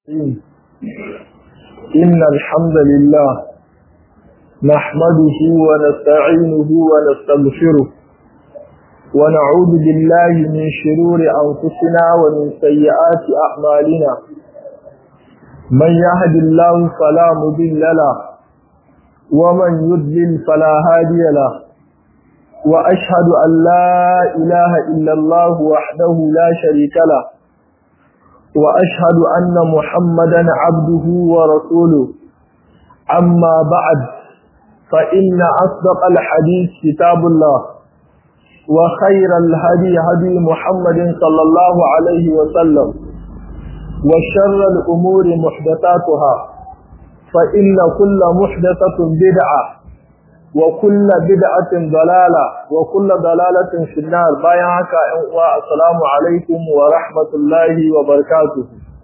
إن الحمد لله نحمده ونستعينه ونستغفره ونعوذ بالله من شرور أنفسنا ومن سيئات أعمالنا من يهد الله فلا مضل له ومن يضلل فلا هادي له وأشهد أن لا إله إلا الله وحده لا شريك له وأشهد أن محمدا عبده ورسوله أما بعد فإن أصدق الحديث كتاب الله وخير الهدي هدي محمد صلى الله عليه وسلم وشر الأمور محدثاتها فإن كل محدثة بدعة وكل بدعة ضلالة وكل ضلالة في النار بايعك السلام عليكم ورحمة الله وبركاته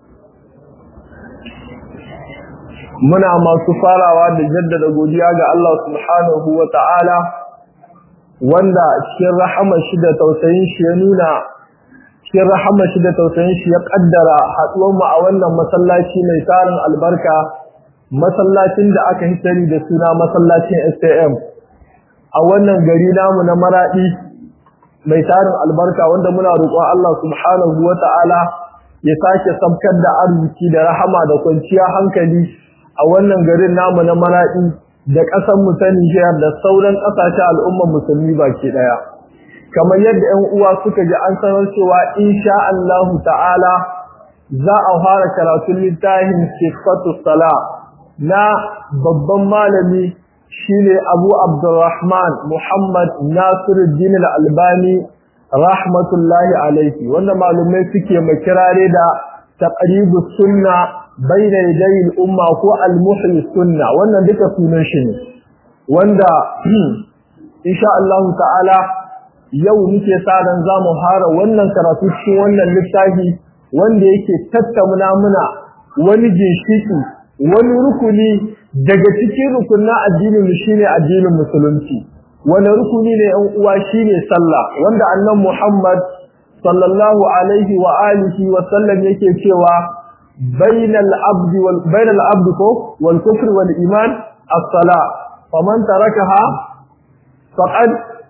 muna masu farawa da jaddada godiya ga Allah subhanahu wa ta'ala wanda cikin rahama shi da tausayin shi ya nuna cikin rahama shi da tausayin shi ya kaddara haɗuwar mu a wannan masallaci mai tarin albarka masallacin da aka hitari da suna masallacin STM a wannan gari namu na maradi mai tarin albarka wanda muna roƙon Allah subhanahu wata'ala ya sake sabkar da arziki da rahama da kwanciya hankali a wannan garin namu na maradi da ƙasar mu ta Niger da sauran ƙasashen al'ummar musulmi baki daya kamar yadda 'yan uwa suka ji an sanar cewa insha Allah ta'ala za a fara karatun littafin sifatu salah na babban malami shine Abu Abdurrahman Muhammad Nasiruddin Al-Albani rahmatullahi alaihi wanda malumai suke makirare da taqribus sunna baina yaday al-umma ko al-muhyi sunna wannan duka sunan shi ne wanda insha Allah ta'ala yau muke sa ran zamu fara wannan karatu cikin wannan littafi wanda yake tattauna muna wani ginshiki wani rukuni daga cikin rukunin addinin shine addinin musulunci wani rukuni ne ɗan uwa shine sallah wanda annabi Muhammad sallallahu alaihi wa alihi wa sallam yake cewa bainal abdi wal bainal abdi ko wal kufri wal iman as-salah faman tarakaha faqad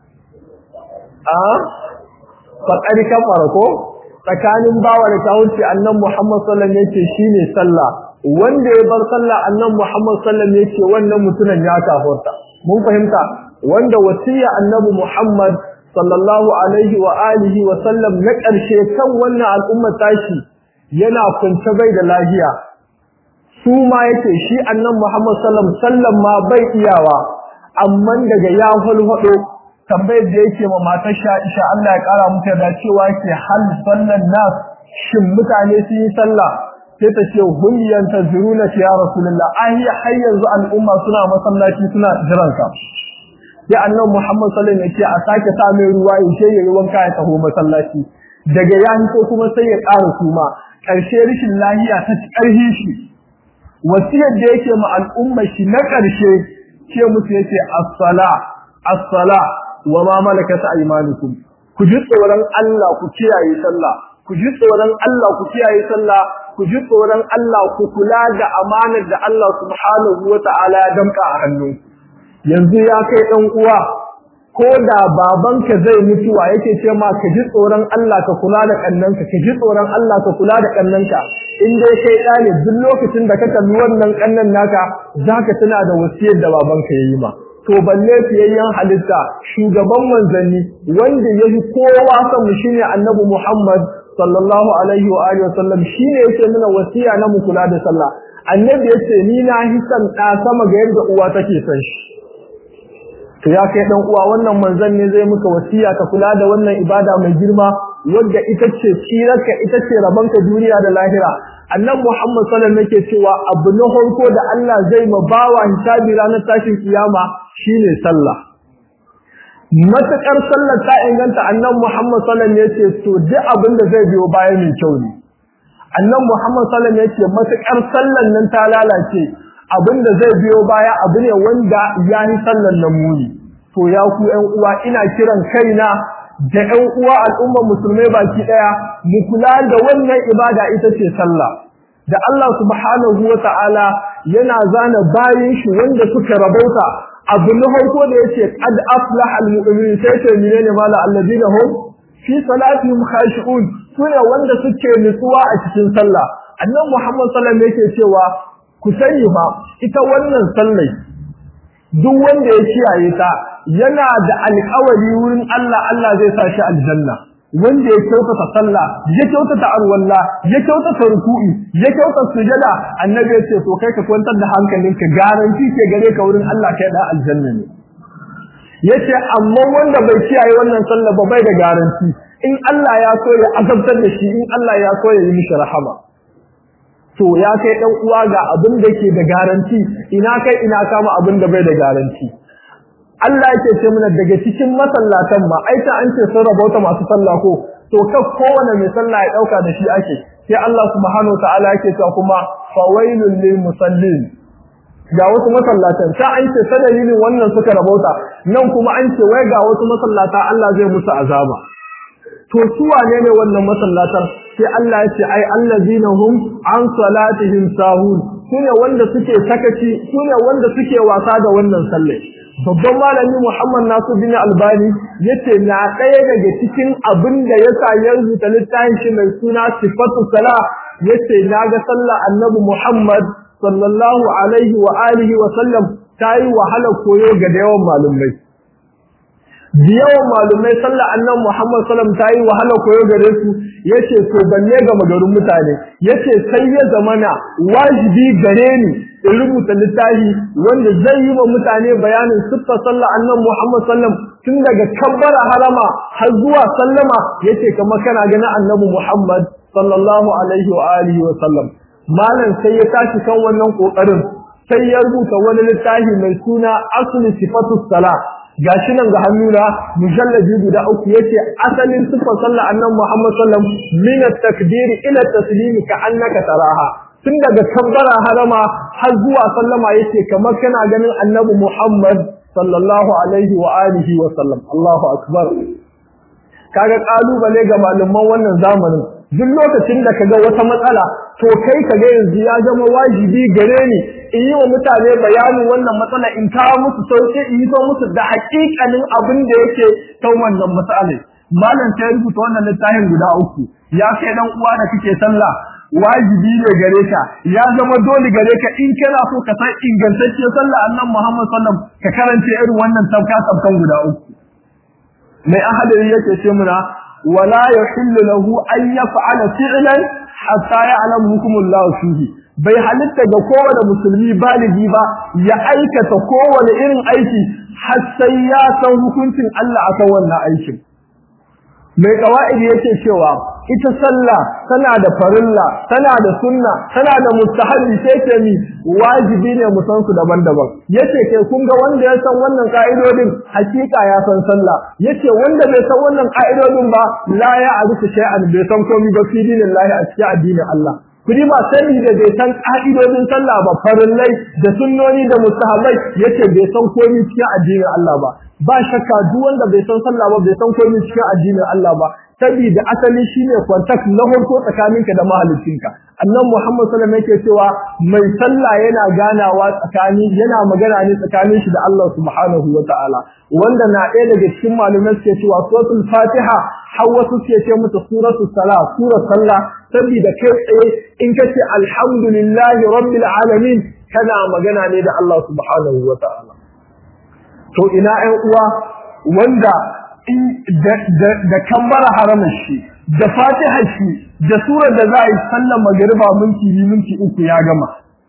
a faqad kafara ko tsakanin bawa da kawunci annabi Muhammad sallallahu alaihi wasallam yake shine sallah wanda ya bar sallah annabi Muhammad sallallahu alaihi wasallam yake wannan mutumin ya kafurta mun fahimta wanda wasiya annabi Muhammad sallallahu alaihi wa alihi wa sallam na ƙarshe kan wannan al'umma tashi yana kunce bai da lafiya su ma yake shi annabi Muhammad sallallahu alaihi wasallam ma bai iyawa amma daga ya hulhudo tambayar da yake ma matar Aisha Allah ya kara mata da cewa ke hal sallan nas shin mutane sun yi sallah sai ta ce hulyan tazuruna ya rasulullah ai har yanzu al'umma suna masallaci suna jiran ka sai annabi Muhammad sallallahu alaihi wasallam ya ce a sake sa mai ruwa ya ce yayi wanka ya taho masallaci daga ya ko kuma sai ya ƙara kuma ƙarshe rishin lahiya ta ci ƙarhi shi wasiyar da yake ma al'umma shi na ƙarshe ce musu yake as-sala as-sala wa ma malakat aymanukum ku ji tsoron Allah ku kiyaye sallah ku ji tsoron Allah ku kiyaye sallah ku ji tsoron Allah ku kula da amanar da Allah subhanahu wata'ala ya damka a hannu yanzu ya kai dan uwa ko da babanka zai mutuwa yake ce ma ka ji tsoron Allah ka kula da kannanka ka ji tsoron Allah ka kula da kannanka in dai kai ɗane duk lokacin da ka kalli wannan kannan naka zaka tuna da wasiyar da babanka yayi ma to balle fiyayyen halitta shugaban manzanni wanda yafi kowa san mu shine annabi Muhammad sallallahu alaihi wa alihi wasallam shine yake nuna wasiya na mu kula da sallah annabi yace ni na hisan da sama ga yadda uwa take san shi to ya kai dan uwa wannan manzon ne zai muka wasiya ka kula da wannan ibada mai girma wanda ita ce tsirarka ita ce rabanka duniya da lahira annabi Muhammad sallallahu alaihi wasallam yake cewa abu na farko da Allah zai ma bawa hisabi ranar tashin kiyama shine sallah matakar sallar ta inganta annabi Muhammad sallallahu alaihi wasallam yace to duk abin da zai biyo baya mai kyau ne annabi Muhammad sallallahu alaihi wasallam yace matakar sallar nan ta lalace abin da zai biyo baya abu ne wanda ya yi sallar nan muni to ya ku ƴan uwa ina kiran kaina da ƴan uwa al'ummar musulmai baki daya mu kula da wannan ibada ita ce sallah da Allah subhanahu wa ta'ala yana zana bayin shi wanda suka rabauta abu na farko da yace qad aflaha almu'minun sai ce menene mala alladina hum fi salatihim khashi'un sune wanda suke nutsuwa a cikin sallah annabi Muhammad sallallahu alaihi wasallam yake cewa ku sani fa ita wannan sallai duk wanda ya kiyaye ta yana da alƙawari wurin Allah Allah zai sa shi aljanna wanda ya kyautata sallah ya kyautata arwalla ya kyautata ruku'i ya kyautata sujada annabi ya ce to kai ka kwantar da hankalinka garanti ke gare ka wurin Allah kai da aljanna ne yace amma wanda bai kiyaye wannan sallah ba bai da garanti in Allah ya so ya azabtar da shi in Allah ya so ya yi mishi rahama to ya kai dan uwa ga abin da ke da garanti ina kai ina kama abin da bai da garanti Allah yake ce mana daga cikin masallatan ma ai ta an ce sun rabauta masu sallah ko to ka kowane mai sallah ya dauka da shi ake sai Allah subhanahu ta'ala yake cewa kuma fawailul lil musallin ga wasu masallatan ta an ce ta dalilin wannan suka rabauta nan kuma an ce wai ga wasu masallata Allah zai musu azaba to su wane ne wannan masallatan sai Allah ya ce ai allazina hum an salatihim sahun sune wanda suke sakaci sune wanda suke wasa da wannan sallah babban malami Muhammad Nasir bin Albani yace na ɗaya daga cikin abin da yasa ya rubuta littafin shi mai suna Sifatu Salah yace naga sallah Annabi Muhammad sallallahu alaihi wa alihi wa sallam tayi wahala koyo ga da yawan malumai da yawan malumai sallah Annabi Muhammad sallam tayi wahala koyo gare su yace to banne ga magarin mutane yace sai ya zamana wajibi gare ni in rubuta littafi wanda zai yi wa mutane bayanin siffar sallah annan Muhammad sallam tun daga kabbara harama har zuwa sallama yace kamar kana ganin annabi Muhammad sallallahu alaihi wa alihi wa sallam malam sai ya tashi kan wannan kokarin sai ya rubuta wani littafi mai suna asli sifatu salah gashi nan ga hannuna mujallabi guda uku yace asalin siffar sallah annan Muhammad sallam min at-takbir ila at-taslim ka annaka taraha tun daga kabbara harama har zuwa sallama yace kamar kana ganin annabi Muhammad sallallahu alaihi wa alihi wa sallam Allahu akbar kaga kalubale ga malaman wannan zamanin duk lokacin da kaga wata matsala to kai kaga yanzu ya zama wajibi gare ni in yi wa mutane bayanin wannan matsala in kawo musu sauki in yi musu da hakikanin abin da yake kan wannan matsalai malam ta rubuta wannan littafin guda uku ya kai dan uwa da kake sallah wajibi ne gare ka ya zama dole gare ka in kana so ka san ingantacciyar sallah annan Muhammad sallam ka karanta irin wannan tafka tafkan guda uku mai ahadari yake ce muna wala yahillu lahu an yaf'ala fi'lan hatta ya'lam hukumullahu fihi bai halitta ga kowane musulmi baligi ba ya aikata kowane irin aiki har sai ya san hukuncin Allah akan wannan aikin mai kawa'idi yake cewa ita sallah tana da farilla tana da sunna tana da mustahabi sai ce mi wajibi ne mu san su daban-daban yace kai kun ga wanda ya san wannan ka'idodin hakika ya san sallah yace wanda bai san wannan ka'idodin ba la ya arifu shay'an bai san komai ba fi dinillahi a cikin addinin Allah kudi ba sani da bai san ka'idodin sallah ba farillai da sunnoni da mustahabai yace bai san komai cikin addinin Allah ba ba shakka duk wanda bai san sallah ba bai san komai cikin addinin Allah ba saboda asali shine contact na farko tsakaninka da mahaliccinka annabi Muhammad sallallahu alaihi wasallam yake cewa mai sallah yana ganawa tsakani yana magana ne tsakanin shi da Allah subhanahu wataala wanda na ɗaya daga cikin malumai suke cewa suratul Fatiha har wasu suke ce mata suratul Salah surar sallah saboda kai tsaye in kace alhamdulillahi rabbil alamin kana magana ne da Allah subhanahu wataala to ina ƴan uwa wanda da kambara haramun shi da fatihar shi da surar da za a yi sallar magariba minti biyu minti uku ya gama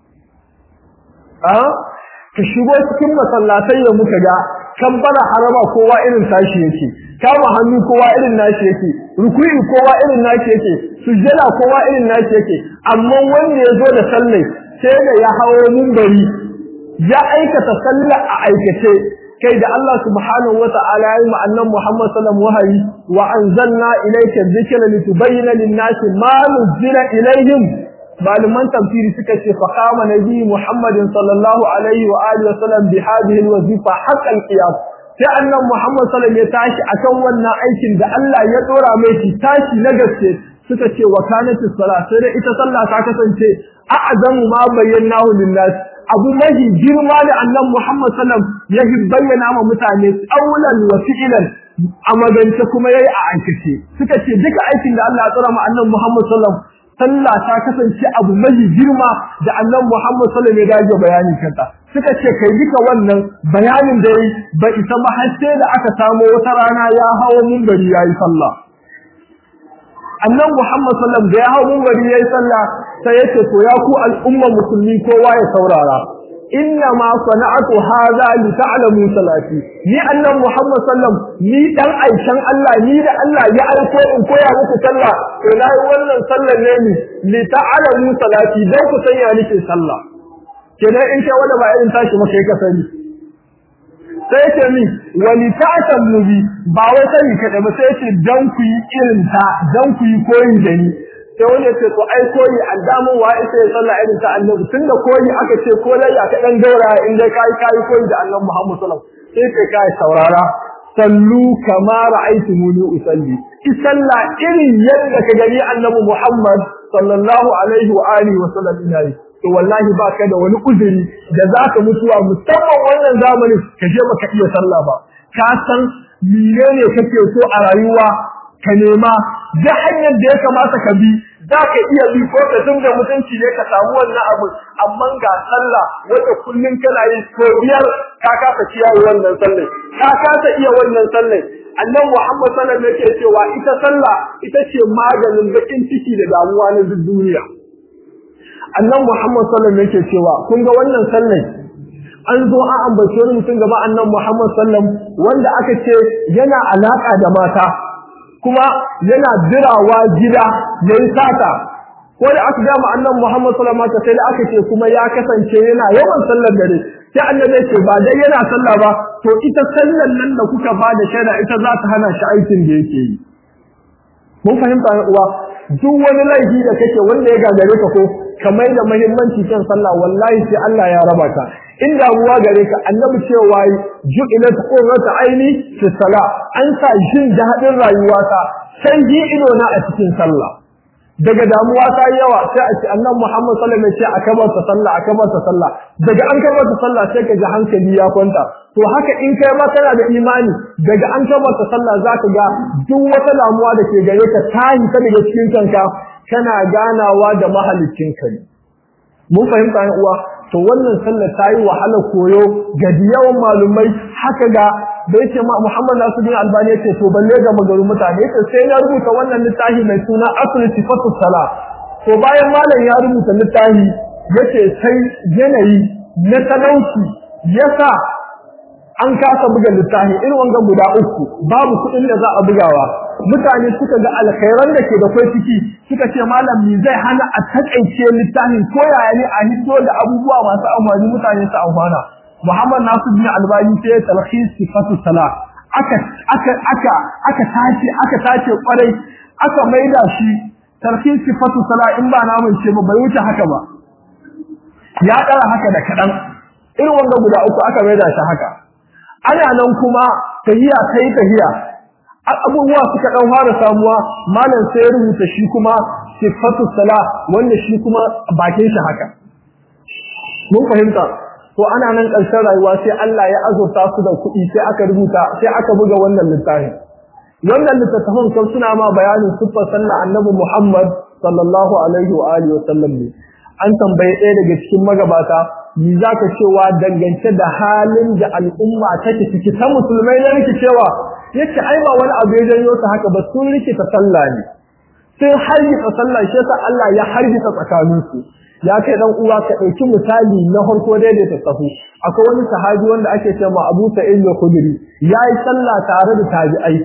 ka shigo cikin masallatai da muka ga kambara harama kowa irin tashi yake kama hannu kowa irin nashi yake ruku'i kowa irin nashi yake sujjada kowa irin nashi yake amma wanda ya zo da sallai sai da ya hawo mumbari ya aikata sallah a aikace kai da Allah subhanahu wa ta'ala ya yi ma annan Muhammad sallallahu wahayi wa anzalna ilayka dhikra litubayyana lin-nasi ma nuzila ilayhim malaman tafsiri suka ce fa qama nabi Muhammad sallallahu alaihi wa alihi wa sallam bi hadhihi al-wazifa haqqal qiyam sai annan Muhammad sallallahu ya tashi akan wannan aikin da Allah ya dora mai shi tashi na gaske suka ce wa kanatis sala sai da ita sallah ta kasance a'zamu ma bayyanahu lin-nas abu mahi girma da annabi Muhammad sallam ya bayyana ma mutane tsaulan wa fi'lan a magance kuma yayi a aikace suka ce duka aikin da Allah ya tsara ma annabi Muhammad sallam sallah ta kasance abu mahi girma da annabi Muhammad sallam ya dage bayani kanta suka ce kai duka wannan bayanin da yayi ba isa ba har sai da aka samu wata rana ya hawo minbari yayi sallah annan Muhammad sallam da ya hau mumbari yayi sallah sai yace to ya ku al'umma musulmi kowa ya saurara inna ma sana'atu hadha li ta'lamu salati ni annan Muhammad sallam ni dan aishan Allah ni da Allah ya aiko in koya muku sallah to nayi wannan sallar ne ni li ta'lamu salati dan ku san ya nake sallah kenan in kai wanda ba irin tashi maka ka sani sai ce mi wani ta'atan mubi ba wai sani kada ba sai ce dan ku yi irin ta dan ku yi koyi da ni sai wani ce to ai koyi aldamu wa isa ya sallah irin ta annabi tunda koyi aka ce ko lai aka dan gaura in dai kai kai koyi da annabi Muhammad sallallahu alaihi wasallam sai kai kai saurara sallu kama ra'aytumuni usalli isalla irin yadda ka gani annabi Muhammad sallallahu alaihi wa alihi wa sallam ina to wallahi ba ka da wani uzuri da za ka mutuwa musamman wannan zamanin ka je baka iya sallah ba ka san menene kake so a rayuwa ka nema da hanyar da ya kamata ka bi za ka iya bi ko ka da mutunci ne ka samu wannan abu amma ga sallah wanda kullun kana yin ko biyar ka kasa kiyaye wannan sallah ka kasa iya wannan sallah annabi Muhammad sallallahu alaihi wasallam yake cewa ita sallah ita ce maganin bakin ciki da damuwa na duniya annan Muhammad sallallahu alaihi yake cewa kun ga wannan sallar an zo an ambace wani mutum gaba annan Muhammad sallallahu wanda aka ce yana alaka da mata kuma yana dirawa gida yayin sata ko da aka gama annan Muhammad sallallahu alaihi sai da aka ce kuma ya kasance yana yawan sallar dare sai annabi ce ba dai yana sallah ba to ita sallar nan da kuka ba da shaida ita za ta hana shi aikin da yake yi mun fahimta uwa duk wani laifi da kake wanda ya gagare ka ko kamar da muhimmanci kan sallah wallahi sai Allah ya raba ka in damuwa gare ka annabi cewa ju'ilat qurratu aini fi salah an sa jin dadin rayuwata sai ji ido na a cikin sallah daga damuwa ta yawa sai a ce annabi Muhammad sallallahu alaihi wasallam ya ce akabar ta sallah akabar ta sallah daga an kabar ta sallah sai ka ji hankali ya kwanta to haka in kai ma kana da imani daga an kabar ta sallah zaka ga duk wata damuwa da ke gare ka ta yi ta daga cikin kanka kana ganawa da mahalicin ka ne mun fahimta ne uwa to wannan sallar ta yi wahala koyo ga yawan malumai haka ga da yake ma Muhammad Nasiruddin Albani yace to balle ga magaru mutane yace sai ya rubuta wannan littafi mai suna Asl Sifatu Sala to bayan malam ya rubuta littafi yace sai yanayi na talauci yasa an kasa buga littafi irin wanga guda uku babu kuɗin da za a bugawa mutane suka ga alkhairan da ke da kai ciki suka ce malam ni zai hana a takaice littafin ko yaya ne a hito da abubuwa masu amfani mutane su amfana Muhammad Nasiruddin Albani sai ya talhis sifatu salah aka aka aka aka tace aka tace kwarai aka maida shi talhis sifatu salah in ba namun ce ba bai wuce haka ba ya dara haka da kadan irin wanga guda uku aka maida shi haka ana nan kuma tahiya kai tahiya abubuwa suka dan fara samuwa malam sai ya rubuta shi kuma sifatu salah wanda shi kuma bakin shi haka mun fahimta to ana nan ƙarshen rayuwa sai Allah ya azurta su da kuɗi sai aka rubuta sai aka buga wannan littafin wannan littattafan kan suna ma bayanin siffar sallah annabi Muhammad sallallahu alaihi wa alihi wa sallam ne an tambaye ɗaya daga cikin magabata ni zaka cewa dangance da halin da al'umma take ciki ta musulmai na rikicewa yace ai ba wani abu ya janyo ta haka ba sun rikita sallah ne sai hargitsa sallah shi yasa Allah ya hargitsa tsakaninsu ya kai dan uwa ka dauki misali na farko daidaita sahu akwai wani sahabi wanda ake cewa Abu Sa'id al-Khudri yayi sallah tare da tabi'ai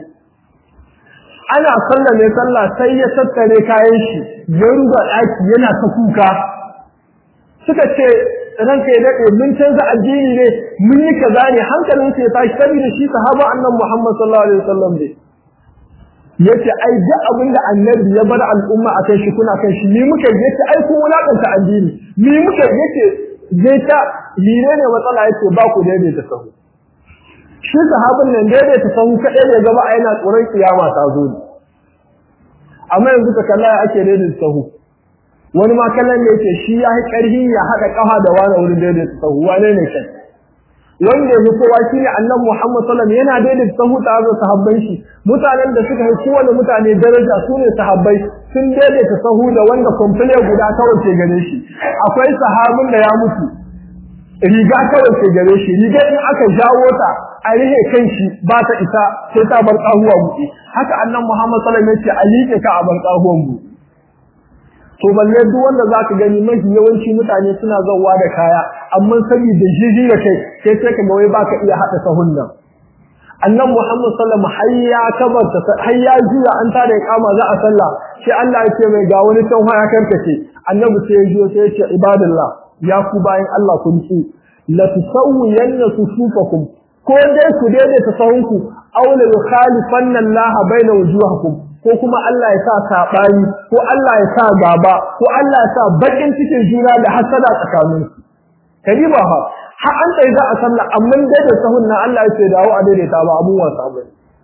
ana sallah ne sallah sai ya tattare kayan shi ya ruga daki yana ta kuka suka ce ranka ya dade mun canza addini ne mun yi kaza ne hankalin sa ya tashi saboda shi sahaba annabi Muhammad sallallahu alaihi wasallam ne yace ai duk abin da annabi ya bar al'umma akan shi kuna kan shi ni muke yace ai kun wulakanta addini ni muke yace zai ta lire ne matsala yace ba ku daidai ta sahu shi sahabin nan daidai ta sahu kadai ne gaba a yana tsoron kiyama ta zo ne amma yanzu ka kalla ake daidaita sahu wani ma kallon da yake shi ya yi ƙarfi ya haɗa ƙafa da wani wurin daidaita sahu wane ne kai wanda ya kowa shi ne annabi Muhammad sallallahu alaihi yana daidaita sahu tare da sahabban shi mutanen da suka yi kowane mutane daraja su ne sahabbai sun daidaita sahu da wanda komfile guda kawai ke gare shi akwai sahabin da ya mutu riga kawai ke gare shi riga in aka jawo ta a rihe kan shi ba ta isa sai ta bar kahuwa buɗe haka annabi Muhammad sallallahu alaihi wasallam ya ce a liƙe ka a bar kahuwan buɗe to balle duk wanda zaka gani mafi yawanci mutane suna zauwa da kaya amma saboda jiji da kai sai sai ka ga wai baka iya hada sahun nan annabi Muhammad sallallahu alaihi wasallam har ya kabarta har ya juya an tada kama za a sallah sai Allah ya ce mai ga wani can ya karkace annabi sai ya jiyo sai ya ce ibadallah ya ku bayan Allah kun ci la tusawwiyanna sufufakum ko dai ku daidaita sahunku aw la yukhalifanna Allah baina wujuhakum ko kuma Allah ya sa saɓani ko Allah ya sa gaba ko Allah ya sa bakin cikin juna da hasada tsakanin su kadi ba ha har an tsaye za a sallah amma dai da sahun nan Allah ya ce dawo a daidaita ba abun wasa ba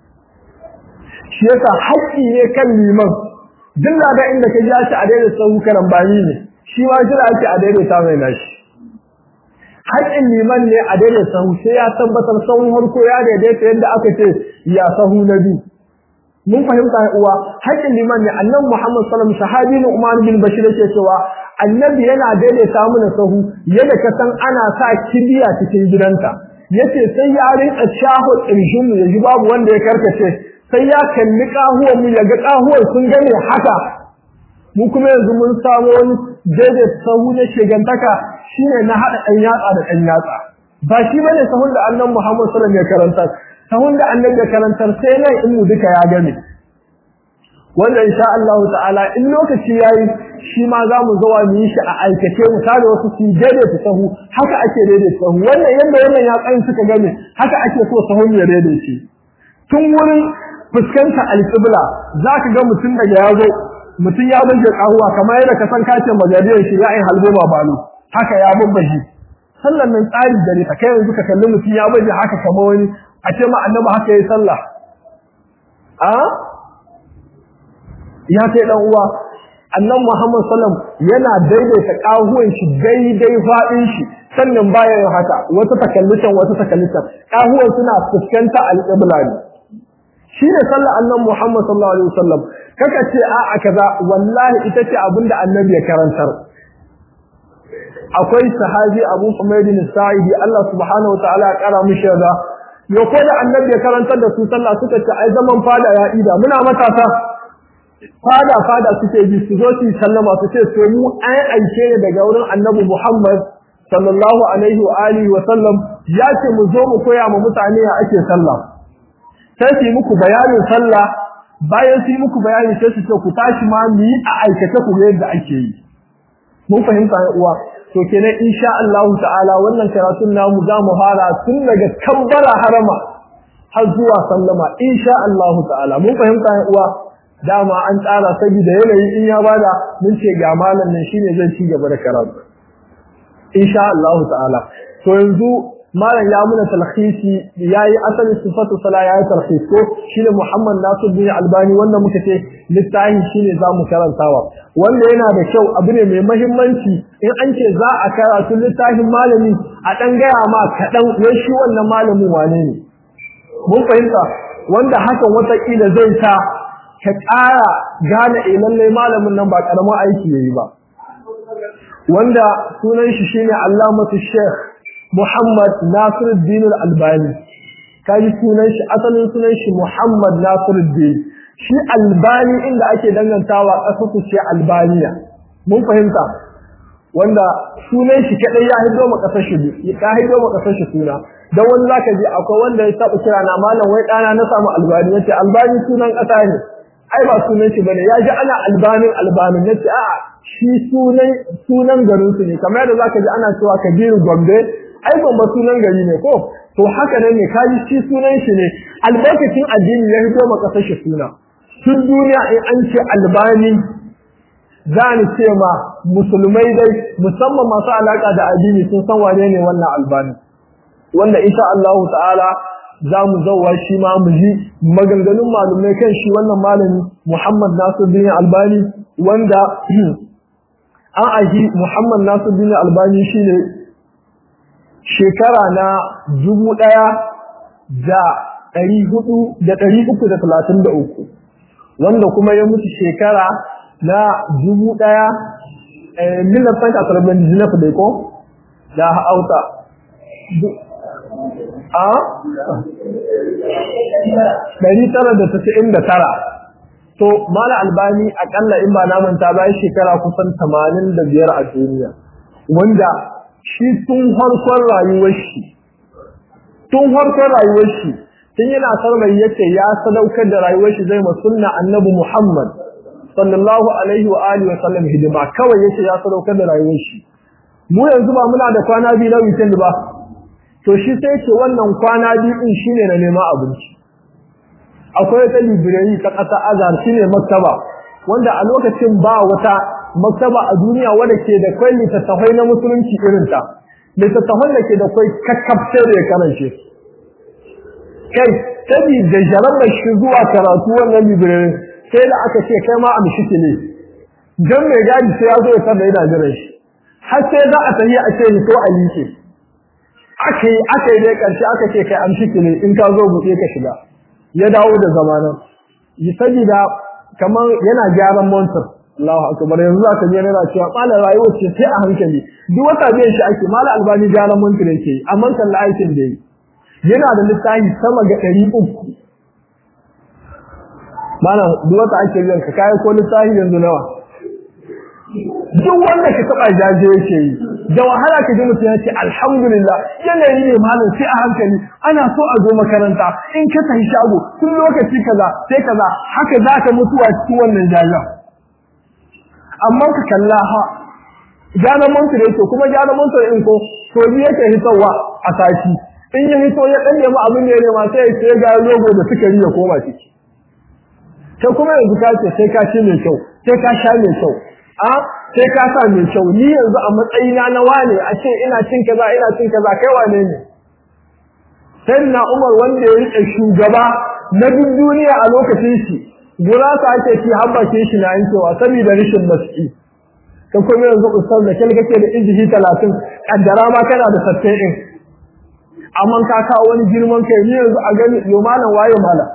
shi yasa haƙƙi ne kan liman duk da inda ka ja shi a daidaita sahu karan bani ne shi ma jira ake a daidaita mai nashi haƙƙin liman ne a daidaita sahu sai ya tabbatar sahun harko ya daidaita yadda aka ce ya sahu na biyu mun fahimta uwa haƙin liman ne annabi Muhammad sallallahu alaihi wasallam sahabi ne Umar bin Bashir yake cewa annabi yana daidaita mana sahu yadda ka san ana sa kibiya cikin gidanta yace sai ya rinka shaho tsirshin mu yaji babu wanda ya karkace sai ya kalli kahuwan mu yaga kahuwan sun gane haka mu kuma yanzu mun samu wani daidaita sahu na shegantaka shine na hada ɗan yatsa da ɗan yatsa ba shi bane sahun da annabi Muhammad sallallahu alaihi wasallam ya karanta sahun da annabi ya karantar sai nan in mu duka ya gane wanda insha Allah ta'ala in lokaci yayi shi ma za mu zo mu yi shi a aikace mu tare wasu su daidaita sahu haka ake daidaita sahu wannan yanda wannan ya tsayin suka gane haka ake so sahun ya daidaice tun wurin fuskanta alƙibla za ka ga mutum daga ya zo mutum ya banje kahuwa kamar yadda ka san kace majaliyar shi ya yi halbo ma balo haka ya babbaji sallan nan tsari da ne ka kai yanzu ka kalli mutum ya baje haka kamar wani a ce ma annabi haka yayi sallah a ya kai dan uwa annabi Muhammad sallam yana daidaita kahuwan shi daidai fadin shi sannan baya yin haka wata takallutan wata takallutan kahuwan suna fuskanta alqibla ne shi ne sallar annabi Muhammad sallallahu alaihi wasallam kaka ce a a kaza wallahi ita ce abinda annabi ya karantar akwai sahabi Abu Humayd bin Sa'idi Allah subhanahu wa ta'ala ya kara mishi da yo ko da annabi ya karantar da su sallah suka ce ai zaman fada ya ida muna matasa fada fada suke bi su zo su sallama su ce to mu ai aike ne daga wurin annabi Muhammad sallallahu alaihi wa alihi wa sallam ya ce mu zo mu koya ma mutane ya ake sallah sai su yi muku bayanin sallah bayan su yi muku bayani sai su ce ku tashi ma mu yi a aikace ku yadda ake yi mun fahimta ya uwa to kenan insha Allah ta'ala wannan karatun namu za mu fara tun daga kabbara harama har zuwa sallama insha Allah ta'ala mun fahimta ya uwa dama an tsara saboda yanayi in ya bada mun ce ga malam nan shine zai ci gaba da karatu insha Allah ta'ala to yanzu malam ya muna talhisi yayi asali sifatu sala yayi talhis ko shine Muhammad Nasir bin Albani wanda muka ce littafi shine zamu karantawa wanda yana da kyau abu ne mai muhimmanci in an ce za a karatu littafin malami a dan gaya ma kadan wai shi wannan malamin wane ne mun fahimta wanda hakan wata kila zai sa ka ƙara gane eh lallai malamin nan ba karamin aiki yayi ba wanda sunan shi shine Allamatu Sheikh Muhammad Nasiruddin Al-Albani kaji sunan shi asalin sunan shi Muhammad Nasiruddin shi Albani inda ake dangantawa ƙasar su ce Albaniya mun fahimta wanda sunan shi kadai ya hido ma ƙasar shi ya hido ma ƙasar shi suna dan wani zaka ji akwai wanda ya taba kira na malam wai dana na samu Albani yace Albani sunan ƙasa ne ai ba sunan shi bane ya ji ana Albanin Albanin yace a'a shi sunan sunan garin su ne kamar yadda zaka ji ana cewa Kabiru Gombe ai Gombe sunan gari ne ko to haka nan ne kaji shi sunan shi ne albarkacin addini ya hito maka kashe suna tun duniya in an ce albani za ni ce ma musulmai dai musamman masu alaka da addini sun san wane ne wannan albani wanda insha Allah ta'ala za mu zauwa shi ma mu ji maganganun malumai kan shi wannan malami Muhammad Nasiruddin Albani wanda an aji Muhammad Nasiruddin Albani shine shekara na dubu ɗaya da ɗari hudu da ɗari uku da talatin da uku wanda kuma ya mutu shekara na dubu ɗaya millar sanka sarabin jinaf da ko da hauta a ɗari tara da tasa'in da tara to mala albani akalla in ba na manta bayan shekara kusan tamanin da biyar a duniya wanda shi tun harkon rayuwar shi tun harkon rayuwar shi tun yana sarmai yace ya sadaukar da rayuwar shi zai masunna annabi Muhammad sallallahu alaihi wa alihi wa sallam hidima kawai yace ya sadaukar da rayuwar shi mu yanzu ba muna da kwana biyu na weekend ba to shi sai yace wannan kwana biyu din shine na neman abinci akwai ta library ta kasa azhar shine maktaba wanda a lokacin ba wata maktaba a duniya wanda ke da kwai littattafai na musulunci irin ta littattafan da ke da kwai kakkafce da ya karance kai sabi da jarabar shi zuwa karatu wannan library sai da aka ce kai ma amshi ne dan mai gadi sai ya zo ya tada yana jiran shi har sai za a tafi a ce ni to a like aka yi aka yi dai karshe aka ce kai amshi ne in ka zo buɗe ka shiga ya dawo da zamanan yi sabida kamar yana gyaran montar Allahu akbar yanzu za ka je yana cewa malam rayuwar ce sai a hankali duk wata biyan shi ake malam albani gyaran montar yake yi amma kan aikin da yi yana da littafi sama ga ɗari uku malam duk wata ake biyan ka kai ko littafi yanzu nawa duk wanda ka taba jaje yake yi da wahala ka ji mutum ya ce alhamdulillah yanayi ne malam sai a hankali ana so a zo makaranta in ka tafi shago tun lokaci kaza sai kaza haka za ka mutuwa cikin wannan jajen amma ka kalla ha gyaran mantar yake kuma gyaran mantar in ko to ni yake hitowa a sati in ya hito ya dan nemi abin da ya nema sai ya ce ga logo da sukari ya koma ciki sai kuma yanzu ka ce sai ka ci mai kyau sai ka sha mai kyau a sai ka sa mai kyau ni yanzu a matsayina na wane a ce ina cin kaza ina cin kaza kai wane ne sai na Umar wanda ya rike shugaba na duk duniya a lokacin shi gurasa ake ci har bakin shi na yankewa saboda rashin maski ka kuma yanzu ustaz da kai kake da injihi 30 kaddara ma kana da sattai din amma ka kawo wani girman kai ni yanzu a gani yo malam waye malam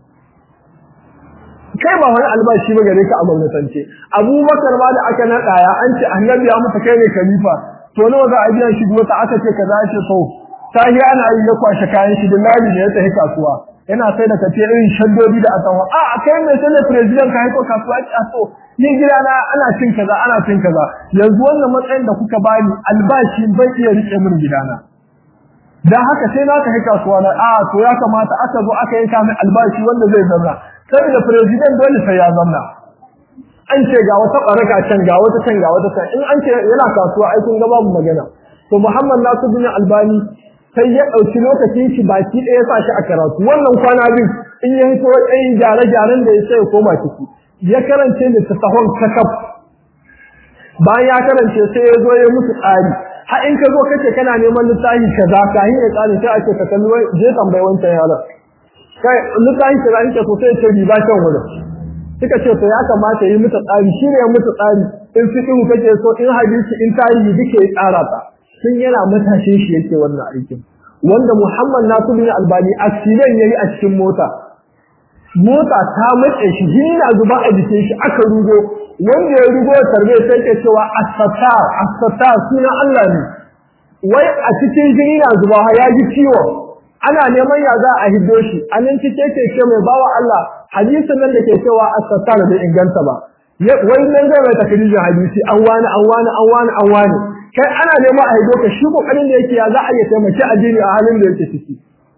kai ba wani albashi ba gare ka a gwamnatance abubakar ma da aka naɗa ya an ce annabi ya masa kai ne khalifa to nawa za a biya shi wata aka ce kaza ce so ta yi ana yi ya kwashe kayan shi dillali ne ya tafi kasuwa yana sai da kace irin shaddodi da asawa a kai mai sai da president ka haiko kasuwa a so ni gida na ana cin kaza ana cin kaza yanzu wannan matsayin da kuka bani albashi bai iya rike min gidana dan haka sai na tafi kasuwa na a to ya kamata aka zo aka yanka min albashi wanda zai zanna saboda president dole sai ya zanna an ce ga wata baraka can ga wata can ga wata can in an ce yana kasuwa ai kun ga babu magana to Muhammad Nasiruddin Albani sai ya dauki lokacin shi baki ɗaya ya sa shi a karatu wannan kwana biyu in ya hito ɗayan gyare-gyaren da ya sai ya koma ciki ya karance da tasahon kakaf bayan ya karance sai ya zo ya musu tsari har in ka zo kace kana neman littafi kaza ka hin ya tsari sai ake ka kalli je tambayi wancan yaron kai littafi kaza in ka so sai ce riba kan wurin suka ce to ya kamata yi mutu tsari shi ne ya mutu tsari in fiqhu kake so in hadisi in tarihi duke ya tsara ta sun yana matashin shi yake wannan aikin wanda Muhammad Nasiru bin Albani accident yayi a cikin mota mota ta matse shi jini na zuba a jikin shi aka rugo wanda ya rugo tarbe sai ke cewa as-sattar as-sattar sunan Allah ne wai a cikin jini na zuba ya ji ciwo ana neman ya za a hiddo shi anan cike ke ce mai bawa Allah hadisin nan da ke cewa as-sattar bai inganta ba wai nan zai mai takrijin hadisi an wani an wani an wani an wani kai ana neman a hiddo ka shi kokarin da yake ya za a iya taimaki addini a halin da yake ciki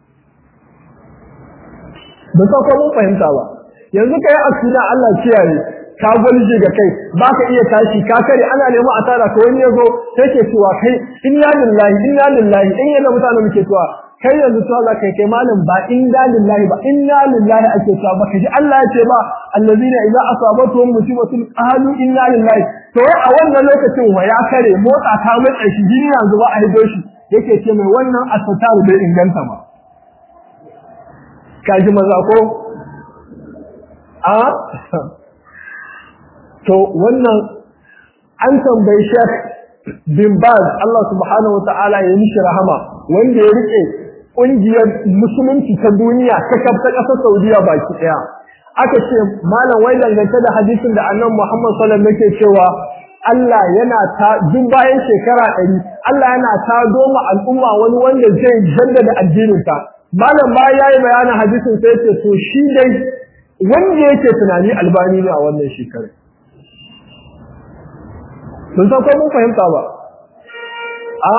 ba sa ko mun fahimta ba yanzu kai asuna Allah kiyaye ka gwalje ga kai baka iya tashi ka kare ana neman a tara ka wani yazo sai ke cewa kai inna lillahi inna lillahi in yana mutane muke cewa kai yanzu to za kai kai malam ba inna lillahi ba inna lillahi ake cewa baka ji Allah ya ce ba allazina idza asabatuhum musibatun qalu inna lillahi to a wannan lokacin wa ya kare motsa ta matsa shi jini yanzu ba a hido shi yake ce mai wannan asataru bai inganta ba kaji maza ko a to wannan an tambayi Sheikh bin Baz Allah subhanahu wataala ya mishi rahama wanda ya rike kungiyar musulunci ta duniya ta kafta kasar Saudiya baki daya aka ce malam wai dangance da hadisin da Annabi Muhammad sallallahu alaihi wasallam yake cewa Allah yana ta duk bayan shekara ɗari Allah yana ta doma al'umma wani wanda zai jaddada addininta malam ba yayi bayanin hadisin sai ce to shi dai wanda yake tunani albani ne a wannan shekarar sun san ko mun fahimta ba a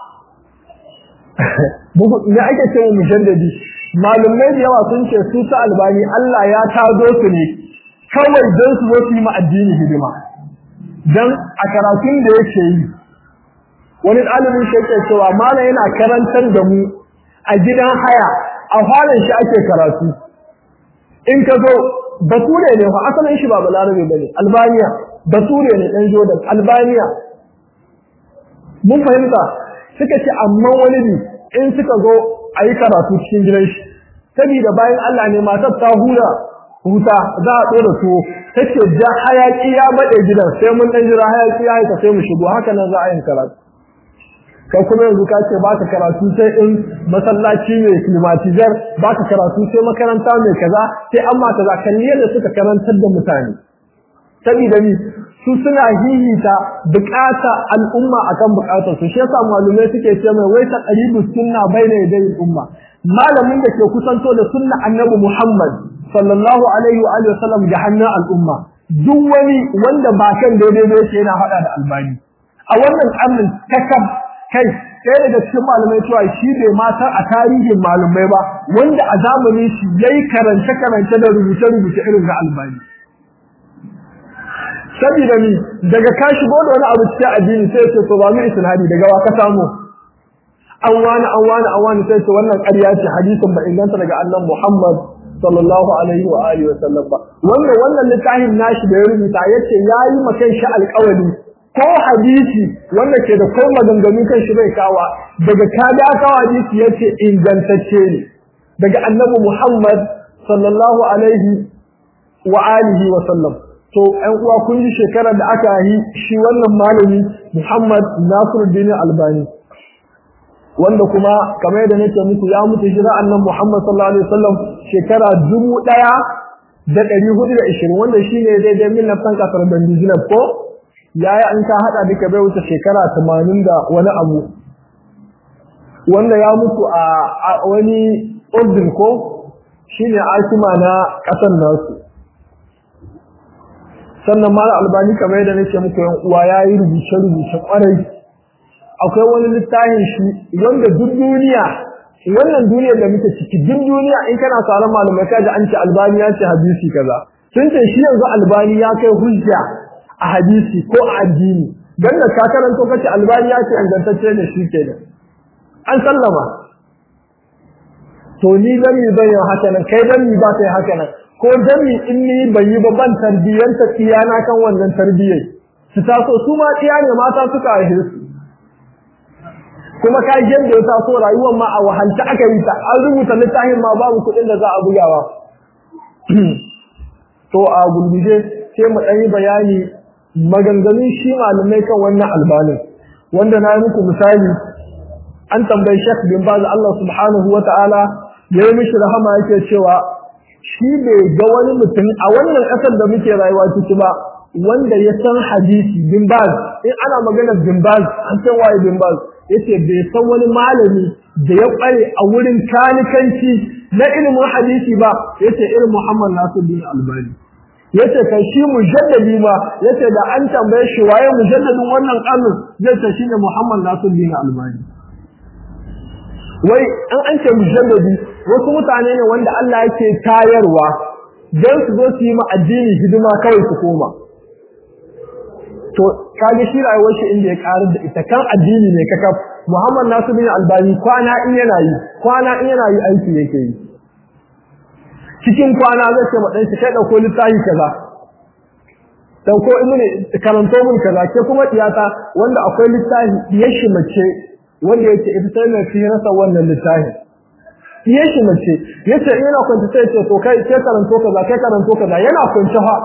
bugu ne ake cewa mujaddadi malumai da yawa sun ce su ta albani Allah ya tado su ne kawai don su zo su yi ma addini hidima dan a karatun da yake yi wani ɗalibin shi yake cewa mana yana karantar da mu a gidan haya a falon shi ake karatu in ka zo bature ne fa asalin shi ba balarabe bane albaniya bature ne dan jordan albaniya mun fahimta suka ce amma wani ne in suka zo a yi karatu cikin gidan shi saboda bayan Allah ne matar ta hura huta za a ɗora tuwo take da hayaki ya bade gidan sai mun dan jira hayaki ya haika sai mu shigo haka nan za a yin karatu kai kuma yanzu ka ce baka karatu sai in masallaci mai climatizer baka karatu sai makaranta mai kaza sai amma kaza kan yadda suka karantar da mutane saboda ni su suna hihita bukata al'umma akan bukatar su shi yasa malumai suke ce mai wai ta qaribu sunna baina yaday umma malamin da ke kusanto da sunna annabi Muhammad sallallahu alaihi wa alihi wasallam da hannun al'umma duk wani wanda ba kan daidai ne yake yana hada da albani a wannan karnin kakab kai sai daga cikin malamai cewa shi bai ma san a tarihin malamai ba wanda a zamanin shi yayi karance karance da rubuce rubuce irin ga albani saboda ni daga ka shigo da wani abu cikin addini sai ce to ba mu isnadi daga wa ka samu an wani an wani an wani sai ce wannan ƙarya ce hadisin ba inganta daga annabi Muhammad sallallahu alaihi wa alihi wasallam ba wanda wannan littafin nashi da ya rubuta yace yayi makan shi alƙawari ko hadisi wanda ke da kai maganganu kan shi bai kawa daga kada kawa hadisi yace ingantacce ne daga annabi Muhammad sallallahu alaihi wa alihi wa sallam to ɗan uwa kun ji shekarar da aka yi shi wannan malami Muhammad Nasiruddin Albani wanda kuma kamar yadda nake muku ya mutu jira annan Muhammad sallallahu alaihi wasallam shekara dubu ɗaya da ɗari hudu da ishirin wanda shi ne daidai min nafsan kasar Bandizinab ko yayi an ta hada duka bai wuce shekara tamanin da wani abu wanda ya mutu a wani urdun ko shine asima na ƙasar nasu sannan mala albani kamar yadda nake muku yan uwa yayi rubuce rubuce kwarai akwai wani littafin shi wanda duk duniya wannan duniyar da muke ciki duk duniya in kana sauran malamai kaji an ce albani ya ce hadisi kaza sun ce shi yanzu albani ya kai hujja a hadisi ko a addini dan da ka karanto kace albani ya ce ingantacce ne shi kenan an sallama to ni dan mi zan yi haka nan kai dan mi ba kai haka nan ko dan mi in ni ban yi ba ban tarbiyyanta tsiyana kan wannan tarbiyyar su taso su ma tsiya ne mata suka haife su kuma ka ji yadda ya taso rayuwar ma a wahalta aka yi ta an rubuta littafin ma babu kuɗin da za a bugawa to a gulguje sai mu ɗan yi bayani maganganun shi malamai kan wannan albanin wanda na yi muku misali an tambayi Sheikh bin Baz Allah subhanahu wa ta'ala ya yi mishi rahama yake cewa shi bai ga wani mutum a wannan ƙasar da muke rayuwa ciki ba wanda ya san hadisi bin Baz in ana magana bin Baz an san waye bin Baz yace bai san wani malami da ya kware a wurin kanikanci na ilimin hadisi ba yace irin Muhammad Nasiruddin Albani yace kai shi mujaddadi ba yace da an tambaye shi waye mujaddadin wannan karnin zai ce shine Muhammad Nasiruddin Albani wai an an ce mujaddadi wasu mutane ne wanda Allah yake tayarwa dan su zo su yi ma addini hidima kawai su koma to kage shi rayuwar shi inda ya karar da ita kan addini ne kaka Muhammad Nasiruddin Albani kwana in yana yi kwana in yana yi aiki yake yi cikin kwana zai ce ma dan shi kai dauko littafi kaza dauko imani karanto mun kaza ke kuma tiyata wanda akwai littafi diyar shi mace wanda yake ita sai mai fi rasa wannan littafi iya shi mace yace in yana kwance sai ce to kai ke karanto kaza kai karanto kaza yana kwance fa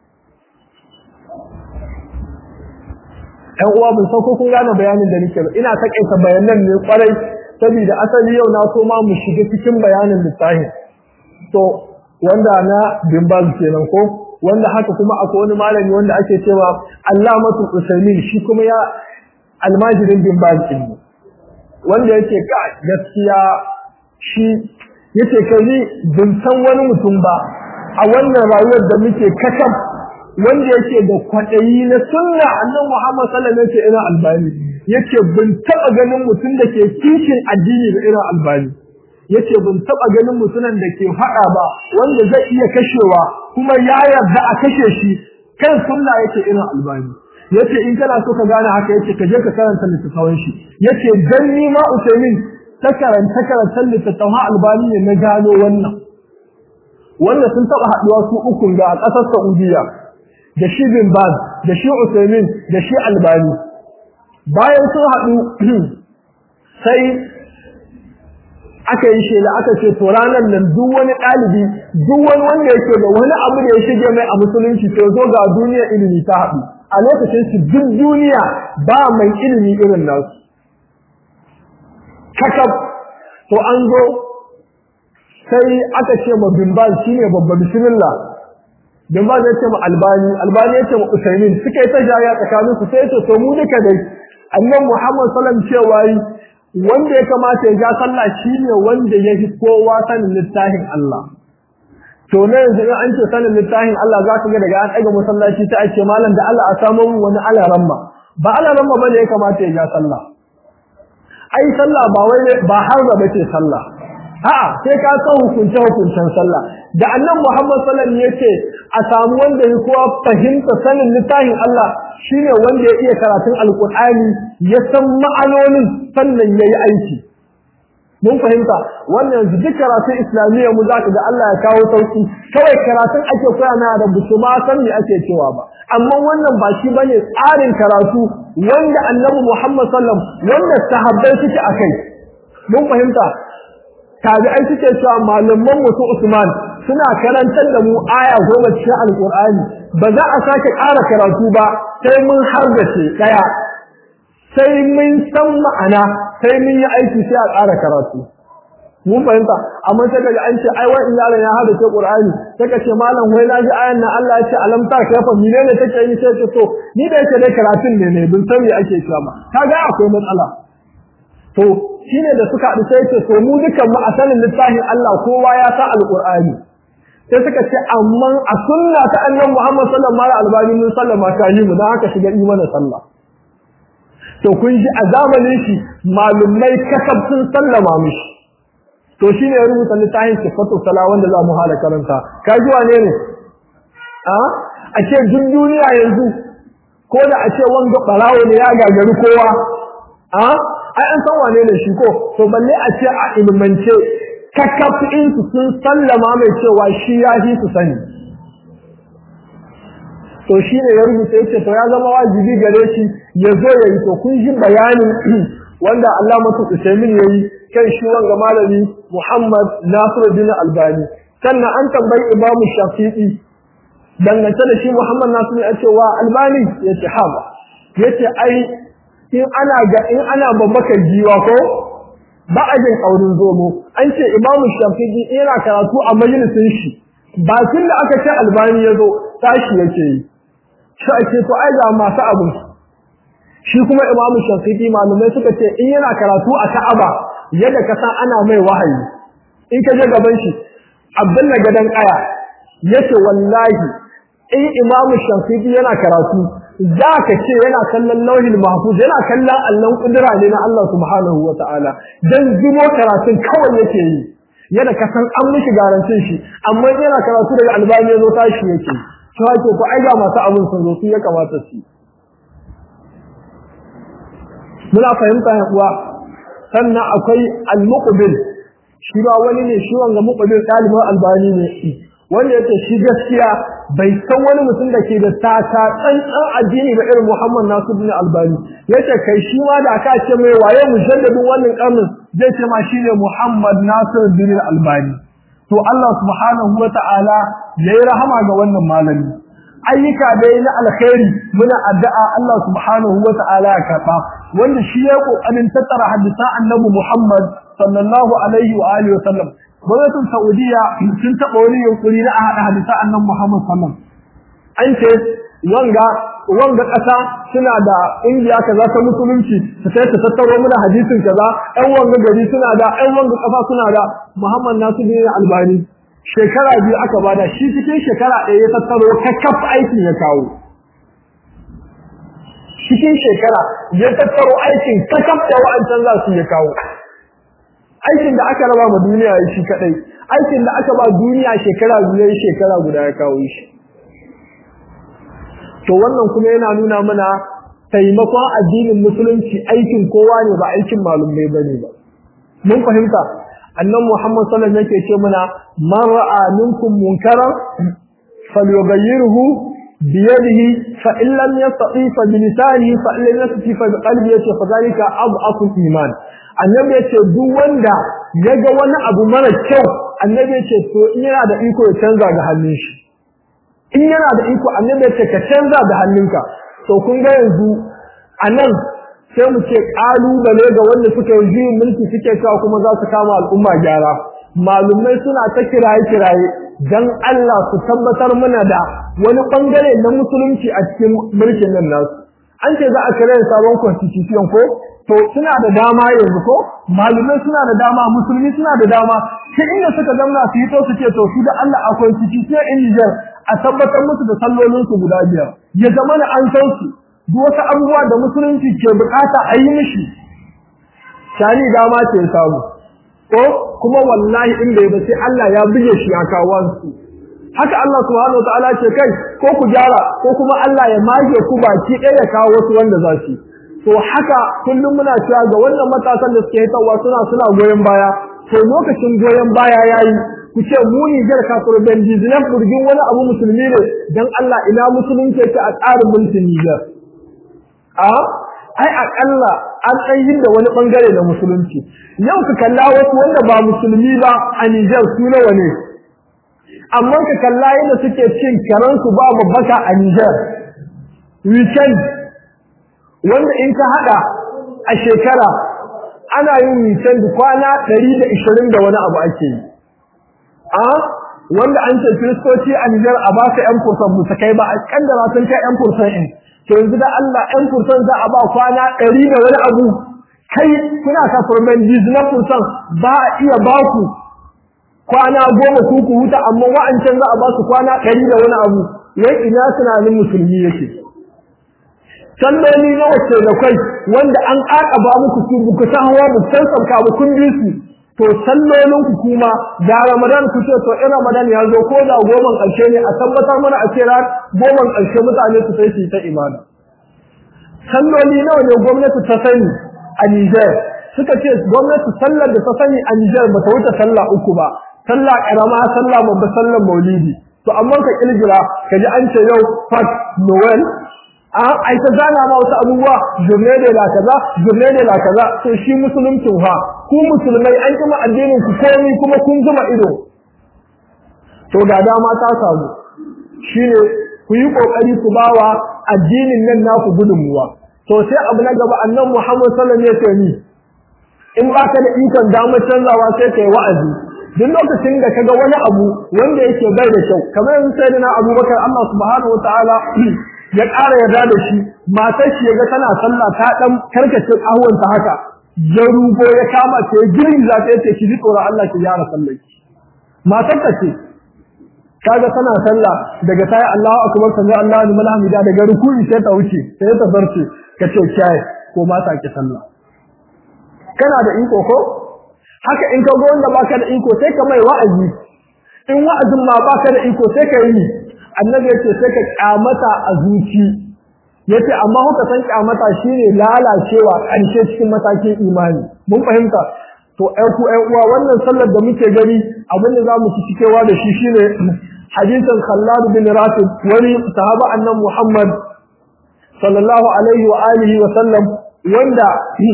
ɗan uwa mun sauko kun gane bayanin da nake ba ina takaita bayanan ne kwarai saboda asali yau na so ma mu shiga cikin bayanin littafin to wanda na bimbaz kenan ko wanda haka kuma akwai wani malami wanda ake cewa Allamatul Usaimin shi kuma ya almajirin bimbaz din wanda yake ka gaskiya shi yace kai bin san wani mutum ba a wannan rayuwar da muke kakab wanda yake da kwaɗayi na sunna annan Muhammad sallallahu alaihi wasallam ina albani yace bin taba ganin mutum da ke kishin addini da irin albani yace bin taba ganin mutumin da ke faɗa ba wanda zai iya kashewa kuma ya yarda a kashe shi kan sunna yake irin albani yace in kana so ka gane haka yace ka je ka karanta littattafan shi yace dan ni ma Usaimin ta karanta karantar littattafan albani ne na gano wannan wanda sun taba haduwa su uku ga ƙasar Saudiya da shi bin Baz da shi Usaimin da shi Albani bayan sun haɗu sai aka yi shela aka ce to ranar nan duk wani ɗalibi duk wani wanda yake da wani abu da ya shige mai a musulunci to zo ga duniya ilimi ta haɗu a lokacin su duk duniya ba mai ilimi irin nasu kakab to an zo sai aka ce ma bimbal shine babba bismillah bimbal ya ce ma albani albani ya ce ma usaimin suka yi ta jaya tsakanin su sai ce to mu duka dai annabi muhammad sallam cewa wanda ya kamata ya ja sallah shine wanda ya fi kowa sanin littafin Allah to ne yanzu in an ce sanin littafin Allah za ka ga daga an ɗaga masallaci ta ake malam da Allah a samu wani alaramma ba alaramma bane ya kamata ya ja sallah ai sallah ba wai ba har da bace sallah a'a sai ka san hukunce hukuncen sallah da annan Muhammad sallallahu alaihi yace a samu wanda ya kowa fahimta sanin littafin Allah shine wanda ya iya karatun alqur'ani ya san ma'anonin sannan yayi aiki mun fahimta wannan yanzu duk karatun islamiyya mu zaka ga Allah ya kawo sauki kawai karatun ake koya na da busu ma san me ake cewa ba amma wannan ba shi bane tsarin karatu wanda annabi Muhammad sallam wanda sahabbai suke akai mun fahimta tabi'ai suke cewa malaman mu su Usman suna karantar da mu aya goma cikin alqur'ani ba za a sake ƙara karatu ba sai mun harbace daya sai mun san ma'ana sai mun yi aiki sai a ƙara karatu mun fahimta amma sai kaga an ce ai wai in yaron ya hada ce Qur'ani sai ka ce malam wai na ji ayan nan Allah ya ce alam ta kafa menene take yi sai ce to ni da yake dai karatun ne ne bin san me ake cewa ba kaga akwai matsala to shine da suka haɗu sai ce to mu dukan mu a sanin littafin Allah kowa ya sa alqur'ani sai suka ce amma a sunna ta annabi Muhammad sallallahu alaihi wasallam mun sallama ta yi mu dan haka shiga imanin sallah to kun ji a zamanin shi malumai kasab sun sallama mishi to shine ya rubuta littafin sifatu sala wanda za mu hala karanta ka ji wane ne a a ce duk duniya yanzu ko da a ce wanga barawo ne ya gagari kowa a ai an san wane ne shi ko to balle a ce a ilmance kakafin su sun sallama mai cewa shi ya fi su sani to shi ne ya rubuta yace to ya zama wajibi gare shi ya zo ya yi to kun ji bayanin wanda Allah mutu Usaimin yayi kan shi wanga malami Muhammad Nasiruddin Albani sannan an tambayi Imam Shafi'i dangance da shi Muhammad Nasiru ya ce wa Albani yace haba yace ai in ana ga in ana babbaka jiwa ko ba a jin kaurin zomo an ce Imam Shafi'i yana karatu a majalisin shi bakin da aka ce Albani ya zo tashi yake yi shi ake to ai ga masu abu shi kuma imamu shafiqi malumai suka ce in yana karatu a Ka'aba yadda ka san ana mai wahayi in ka je gaban shi Abdullah gadan kaya yace wallahi in imamu shafiqi yana karatu zaka ce yana kallon lauhil mahfuz yana kallon allon kudura ne na Allah subhanahu wataala dan zubo karatun kawai yake yi yadda ka san an mishi garantin shi amma yana karatu daga albani ya zo tashi yake to hake ko ai ga masu abin sun zo su ya kamata su muna fahimta ya kuwa sannan akwai al-muqbil shi ba wani ne shi wanga muqbil talibin albani ne wanda yake shi gaskiya bai san wani mutum da ke da tata tsantsan addini ba irin Muhammad Nasiruddin Albani yace kai shi ma da aka ce mai waye mujaddadin wannan karnin zai ce ma shine Muhammad Nasir bin Albani to Allah subhanahu wata'ala yayi rahama ga wannan malami ayyuka da na alkhairi muna addu'a Allah subhanahu wata'ala ya karba wanda shi ya kokarin tattara hadisan Annabi Muhammad sallallahu alaihi wa alihi wasallam gwamnatin Saudiya sun taba wani yunkuri na a hada hadisan Annabi Muhammad sallallahu an ce wanga wanga kasa suna da ƙungiya kaza ta musulunci su sai ta tattaro mana hadisin kaza ɗan wanga gari suna da ɗan wanga kasa suna da Muhammad Nasir bin Albani shekara biyu aka bada shi cikin shekara ɗaya ya tattaro kakkaf aikin ya kawo cikin shekara ya tattaro aikin kakkaf da wa'ancan za su ya kawo aikin da aka raba ma duniya ya shi kadai aikin da aka ba duniya shekara biyu ya shekara guda ya kawo shi to wannan kuma yana nuna mana taimakon addinin musulunci aikin kowa ne ba aikin malumai bane ba mun fahimta annan Muhammad sallallahu alaihi wasallam yake ce mana man ra'a minkum munkaran falyughayyirhu bi yadihi fa in lam yastati fa bi lisanihi fa in lam yastati fa bi qalbihi yace fa zalika adhafu iman annabi yace duk wanda yaga wani abu mara kyau annabi yace to in yana da iko ya canza ga hannun shi in yana da iko annabi yace ka canza da hannunka to kun ga yanzu anan sai mu ce kalubale ga wanda suka yi juyin mulki suke cewa kuma za su kama al'umma gyara malumai suna ta kiraye kiraye dan Allah su tabbatar mana da wani bangare na musulunci a cikin mulkin nan nasu an ce za a kira sabon constitution ko to suna da dama yanzu ko malumai suna da dama musulmi suna da dama sai inda suka zamna su yi to su ce to su da Allah a constitution in Niger a tabbatar musu da sallolin su guda biyar ya zama na an san su duk wasu abubuwa da musulunci ke bukata a yi mishi shani dama ce samu ko kuma wallahi in bai ba sai Allah ya buge shi ya kawo su haka Allah subhanahu wataala ce kai ko ku gyara ko kuma Allah ya mage ku baki ɗaya ya kawo wasu wanda za su to haka kullum muna cewa ga wannan matasan da suke hitawa suna suna goyon baya to lokacin goyon baya yayi ku ce mu ni jar kafir ben dizinan burgin wani abu musulmi ne dan Allah ina musulunci yake a tsarin mulkin Niger a ai akalla an tsayin da wani bangare na musulunci yau ka kalla wasu wanda ba musulmi ba a Niger su nawa ne amma ka kalla yadda suke cin karansu ba babbaka a Niger weekend wanda in ka hada a shekara ana yin weekend kwana 120 da wani abu ake yi a wanda an ce kristoci a Niger a ba ka 'yan fursan musu kai ba a kaddara sun kai 'yan fursan in to yanzu da Allah 'yan fursan za a ba kwana 100 da wani abu kai kuna ka furman na fursan ba a iya ba ku kwana goma ku ku huta amma wa'ancan za a ba su kwana 100 da wani abu wai ina tunanin musulmi yake salloli na wacce da kai wanda an ba muku su buku san hawa bu san sauka bu kun bi su to sallolin ku kuma da Ramadan ku ce to in Ramadan ya zo ko da goman ƙarshe ne a tabbatar mana a ce ran goman ƙarshe mutane su sai su ta imani salloli nawa ne gwamnati ta sani a Niger suka ce gwamnati sallar da ta sani a Niger ba ta wuce sallah uku ba sallah karama sallah babba sallar maulidi to amma ka kilgira kaji an ce yau fat noel a ai ta zana ma wasu abubuwa jurne da la kaza jurne da la kaza to shi musuluncin ha ku musulmai an kuma addinin ku komai kuma kun zuma ido to ga dama ta samu shine ku yi kokari ku bawa addinin nan naku gudunmuwa to sai abu na gaba annabi Muhammad sallallahu alaihi wasallam ya in baka da ikon damar canzawa sai kai wa'azi duk lokacin da kaga wani abu wanda yake bai da kyau kamar yanzu sai na Abubakar Allah subhanahu wataala ya ƙara yarda da shi matar shi yaga tana sallah ta dan karkace ta haka ya rugo ya kama ta ya girgiza ta yace ki ji tsoron Allah ki gyara sallar ki matar ta ce kaga tana sallah daga tayi Allahu akbar sami Allahu liman hamida daga ruku'i sai ta wuce sai ta zarce kace kai ko mata ki sallah kana da iko ko haka in ka ga wanda baka da iko sai ka mai wa'azi in wa'azin ma baka da iko sai ka yi annabi yace sai ka kyamata a zuci yace amma kuka san kyamata shine lalacewa ƙarshe cikin matakin imani mun fahimta to ɗan ku ɗan uwa wannan sallar da muke gani abin da zamu ci cikewa da shi shine hadisin Khallad bin Rasid wani sahaba annan Muhammad sallallahu alaihi wa alihi wa sallam wanda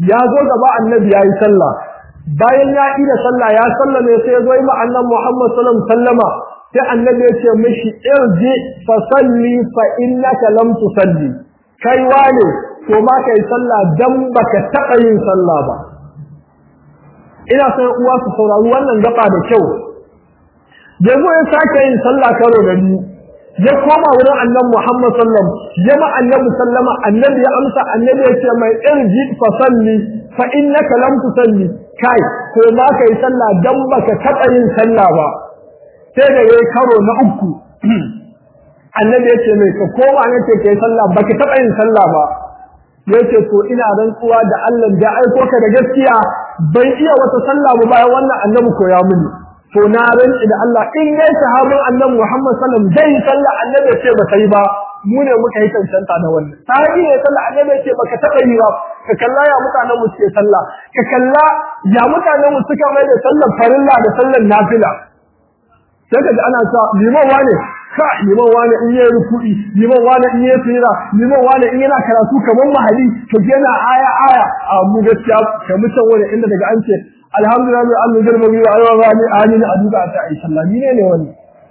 ya zo gaba annabi ya yi sallah bayan ya yi da sallah ya sallame sai ya zo yi annan Muhammad sallam sallama sai annabi ya ce mishi irji fa salli fa innaka lam tusalli kai wane to ma kai sallah dan baka taba yin sallah ba ina son uwa su saurari wannan gaba da kyau yanzu ya sake yin sallah karo da ni ya koma wurin annabi Muhammad sallam ya ma annabi sallama annabi ya amsa annabi ya ce mai irji fa salli fa innaka lam tusalli kai ko ma kai sallah dan baka taba yin sallah ba sai da yayi karo na uku annabi ya ce mai ka koma ne ce kai sallah baka taba yin sallah ba yace to ina rantsuwa da Allah da aiko ka da gaskiya bai iya wata sallah ba bayan wannan annabi koya mini to na rantsi da Allah in dai sahabin annabi Muhammad sallallahu alaihi wasallam dai sallah annabi ya ce ba sai ba mu ne muka yi cancanta da wannan sahabi ne sallah annabi ya ce baka taba yi ba ka kalla ya mutanen mu suke sallah ka kalla ya mutanen mu suka mai da sallar farilla da sallar nafila sai ka ji ana cewa liman wane ka liman wane in yayi ruku'i liman wane in yayi tsira liman wane in yana karatu kamar mahali to yana aya aya a mu gaskiya kamar can wani inda daga an ce alhamdulillah mai Allah girma biyu a yawan rani a hannun a duka ta ai sallah ni ne ne wani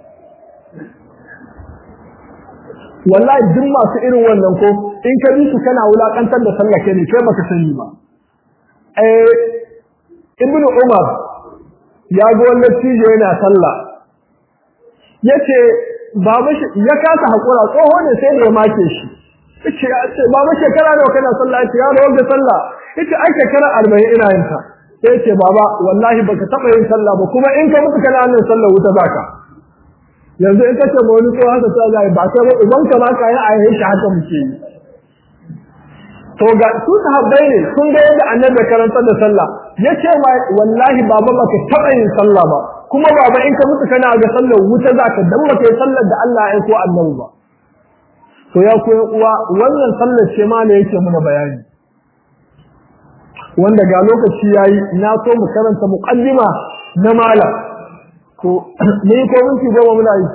wallahi duk masu irin wannan ko in ka bi su kana wulakantar da sallah ke ne kai baka sani ba eh ibnu umar ya ga wannan tije yana sallah yace baba shi ya kasa hakura tsoho ne sai da ya make shi yace yace baba shekara nawa kana sallah yace ya rawa da sallah yace ai shekara 40 ina yin ta sai yace baba wallahi baka taba yin sallah ba kuma in ka mutu kana yin sallah wuta zaka yanzu in kace ba wani ko haka sai zai ba sai ba uban ka ma ka yi a shi haka muke yi to ga su sahabbai ne sun ga yadda annabi karantar da sallah yace wallahi baba baka taba yin sallah ba kuma baba in ka mutu kana ga sallar wuta zaka dan baka yi sallar da Allah ya ko annabi ba to ya koyi uwa wannan sallar ce ma ne yake muna bayani wanda ga lokaci yayi na so mu karanta muqaddima na malam ko ne ko mun ci goma muna yi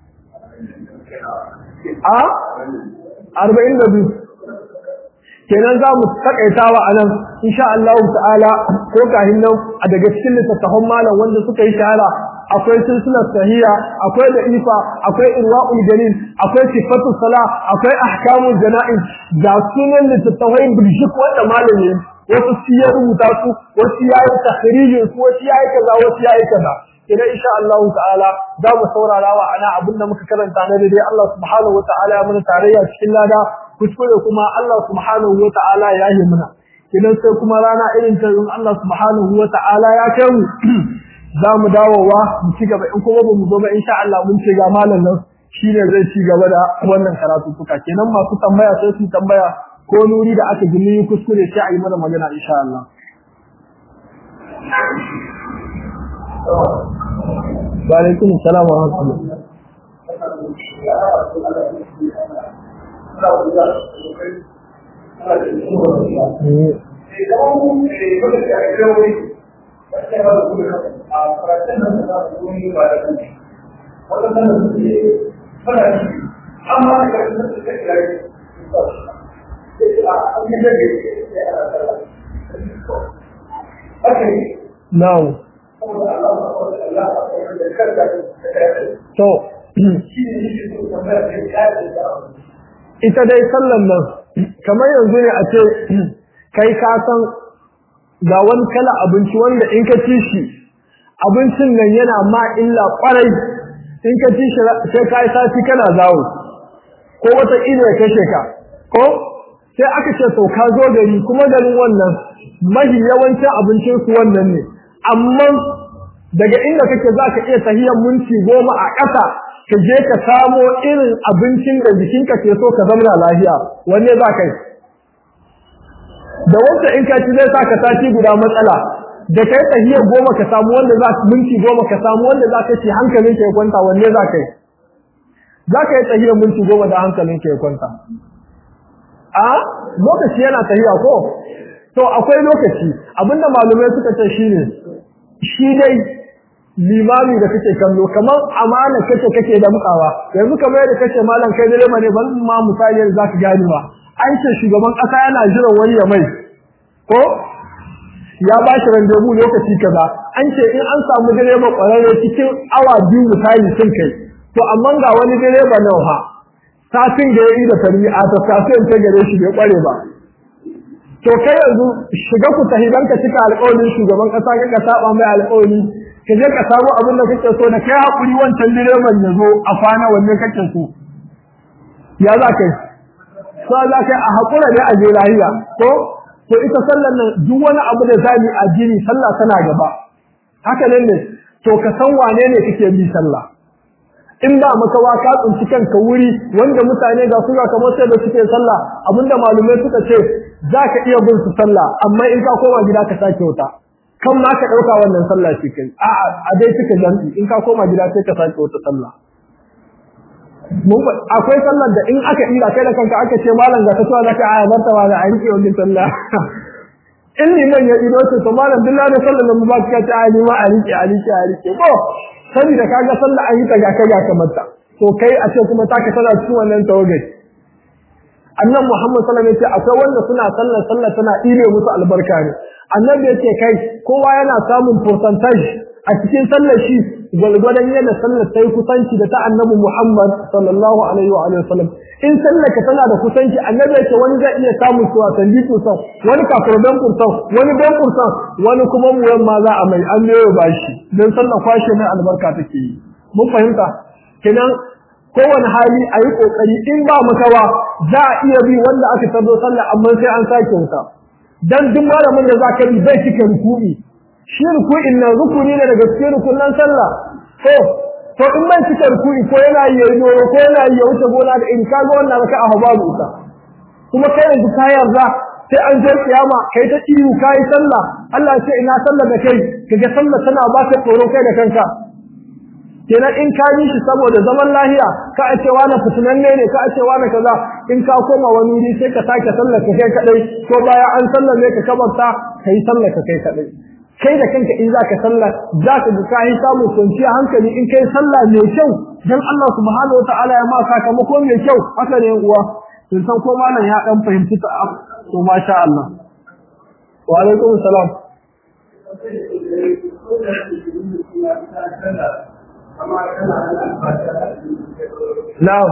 a 42 kenan za mu takaitawa a nan insha Allah ta'ala ko kahin nan a daga cikin littattafan malam wanda suka yi shahara akwai silsilar sahiha akwai da ifa akwai irwa'ul dalil akwai sifatu sala akwai ahkamul janaiz da sunan littattafai birshik wanda malam ne wasu su ya rubuta su wasu ya yi tahrijin su wasu ya yi kaza wasu ya yi kaza idan insha Allah ta'ala za mu saurara wa ana abinda muka karanta na dai Allah subhanahu wa ta'ala ya mana tarayya cikin lada kuskure kuma Allah subhanahu wa ta'ala ya yi mana idan sai kuma rana irin ta in Allah subhanahu wa ta'ala ya kai mu za mu dawowa mu ci gaba in kuma ba mu zo ba insha Allah mun ce ga malam nan shine zai ci gaba da wannan karatu tuka kenan masu tambaya sai su tambaya ko nuri da aka gini kuskure sai a yi mana magana insha Allah wa alaikum salam wa rahmatullah Now, to, ita dai sallan nan kamar yanzu ne a ce kai ka san ga wani kala abinci wanda in ka ci shi abincin nan yana ma illa kwarai in ka ci shi sai ka yi sati kana zawo ko wata ilo ya kashe ka ko sai aka ce to ka zo gari kuma garin wannan mahi yawancin abincin su wannan ne amma daga inda kake za ka iya tahiyar minti goma a ƙasa ka je ka samo irin abincin da jikinka ke so ka zamana lafiya wanne za ka yi da wanda in ka ci zai sa ka sati guda matsala da kai tahiyar goma ka samu wanda za ka minti goma ka samu wanda za ka ci hankalin ka ya kwanta wanne za ka yi za ka yi tahiyar minti goma da hankalin ka ya kwanta a lokaci yana tahiya ko to akwai lokaci abinda malumai suka ce shine shi dai limami da kake kallo kamar amana kake kake da mukawa yanzu kamar yadda kace malam kai direba ne ban ma misali yadda zaka gani ba an ce shugaban kasa yana jiran wani ya mai ko ya ba shi randebu lokaci kaza an ce in an samu direba kwararre cikin awa biyu misali sun kai to amma ga wani direba nan ha satin da ya yi da tari'a ta satin ta gare shi bai kware ba to kai yanzu shiga ku tahi dan ka cika alƙawarin shugaban kasa ka ka saba mai alƙawari ka je ka samu abin da kake so da kai hakuri wancan direban ya zo a kwana wanne kake so ya za kai so za kai a hakura ne a je lahiya ko to ita sallar nan duk wani abu da zani a jini sallah tana gaba haka nan ne to ka san wane ne kake bi sallah in ba makawa ka tsinci kanka wuri wanda mutane ga su ga kamar sai da suke sallah abinda malumai suka ce za ka iya bin su sallah amma in ka koma gida ka sake wuta kan ma ka ɗauka wannan sallah shi kai a a dai suka janti in ka koma gida sai ka sake wata sallah akwai sallar da in aka ira kai da kanka aka ce malam ga kasuwa zaka aya barta wa da aiki wannan sallah in liman ya ido ce to malam billahi da sallar mu ba ka ta ayi ma a rike a rike a rike ko saboda kaga sallah an yi ta ga kai ga kamar ta to kai a ce kuma ta ka tana cikin wannan tawagai annan Muhammad sallallahu alaihi wasallam akwai wanda suna sallar sallar tana ile musu albarka ne annabi yace kai kowa yana samun percentage a cikin sallar shi gwalgwadon yadda sallar ta yi kusanci da ta annabi Muhammad sallallahu alaihi wa alihi wasallam in sallar ka tana da kusanci annabi yace wani zai iya samun su a sandi kusan wani kafirban kursan wani ban kursan wani kuma muyan ma za a mai an biyo bashi dan sallar kwashe mai albarka take yi mun fahimta kenan kowane hali a yi ƙoƙari in ba makawa za a iya bi wanda aka tarzo sallah amma sai an sake wuta dan duk malamin da za ka bi bai cika rukuni shi rukunin nan rukuni ne daga cikin rukunan sallah to to in bai cika rukuni ko yana yi yayi ko yana yi ya wuce gona da in ka ga wannan raka a babu ita kuma kai yanzu ka yarda sai an je kiyama kai ta iyu kai sallah Allah ya ce ina sallah da kai kaga sallah tana ba ka tsoro kai da kanka kenan in ka yi shi saboda zaman lahiya ka a ce wani fitinanne ne ka a ce wani kaza in ka koma wani wuri sai ka sake sallar ka kai kadai ko baya an sallar ne ka kabarta ka yi sallar ka kai kadai kai da kanka in za ka sallar za ka ga ka yi samun kwanciya hankali in kai sallah mai kyau dan Allah subhanahu wataala ya ma sakamako mai kyau haka ne uwa sun san ko malam ya dan fahimci ta to masha Allah wa alaikum salam Na'am.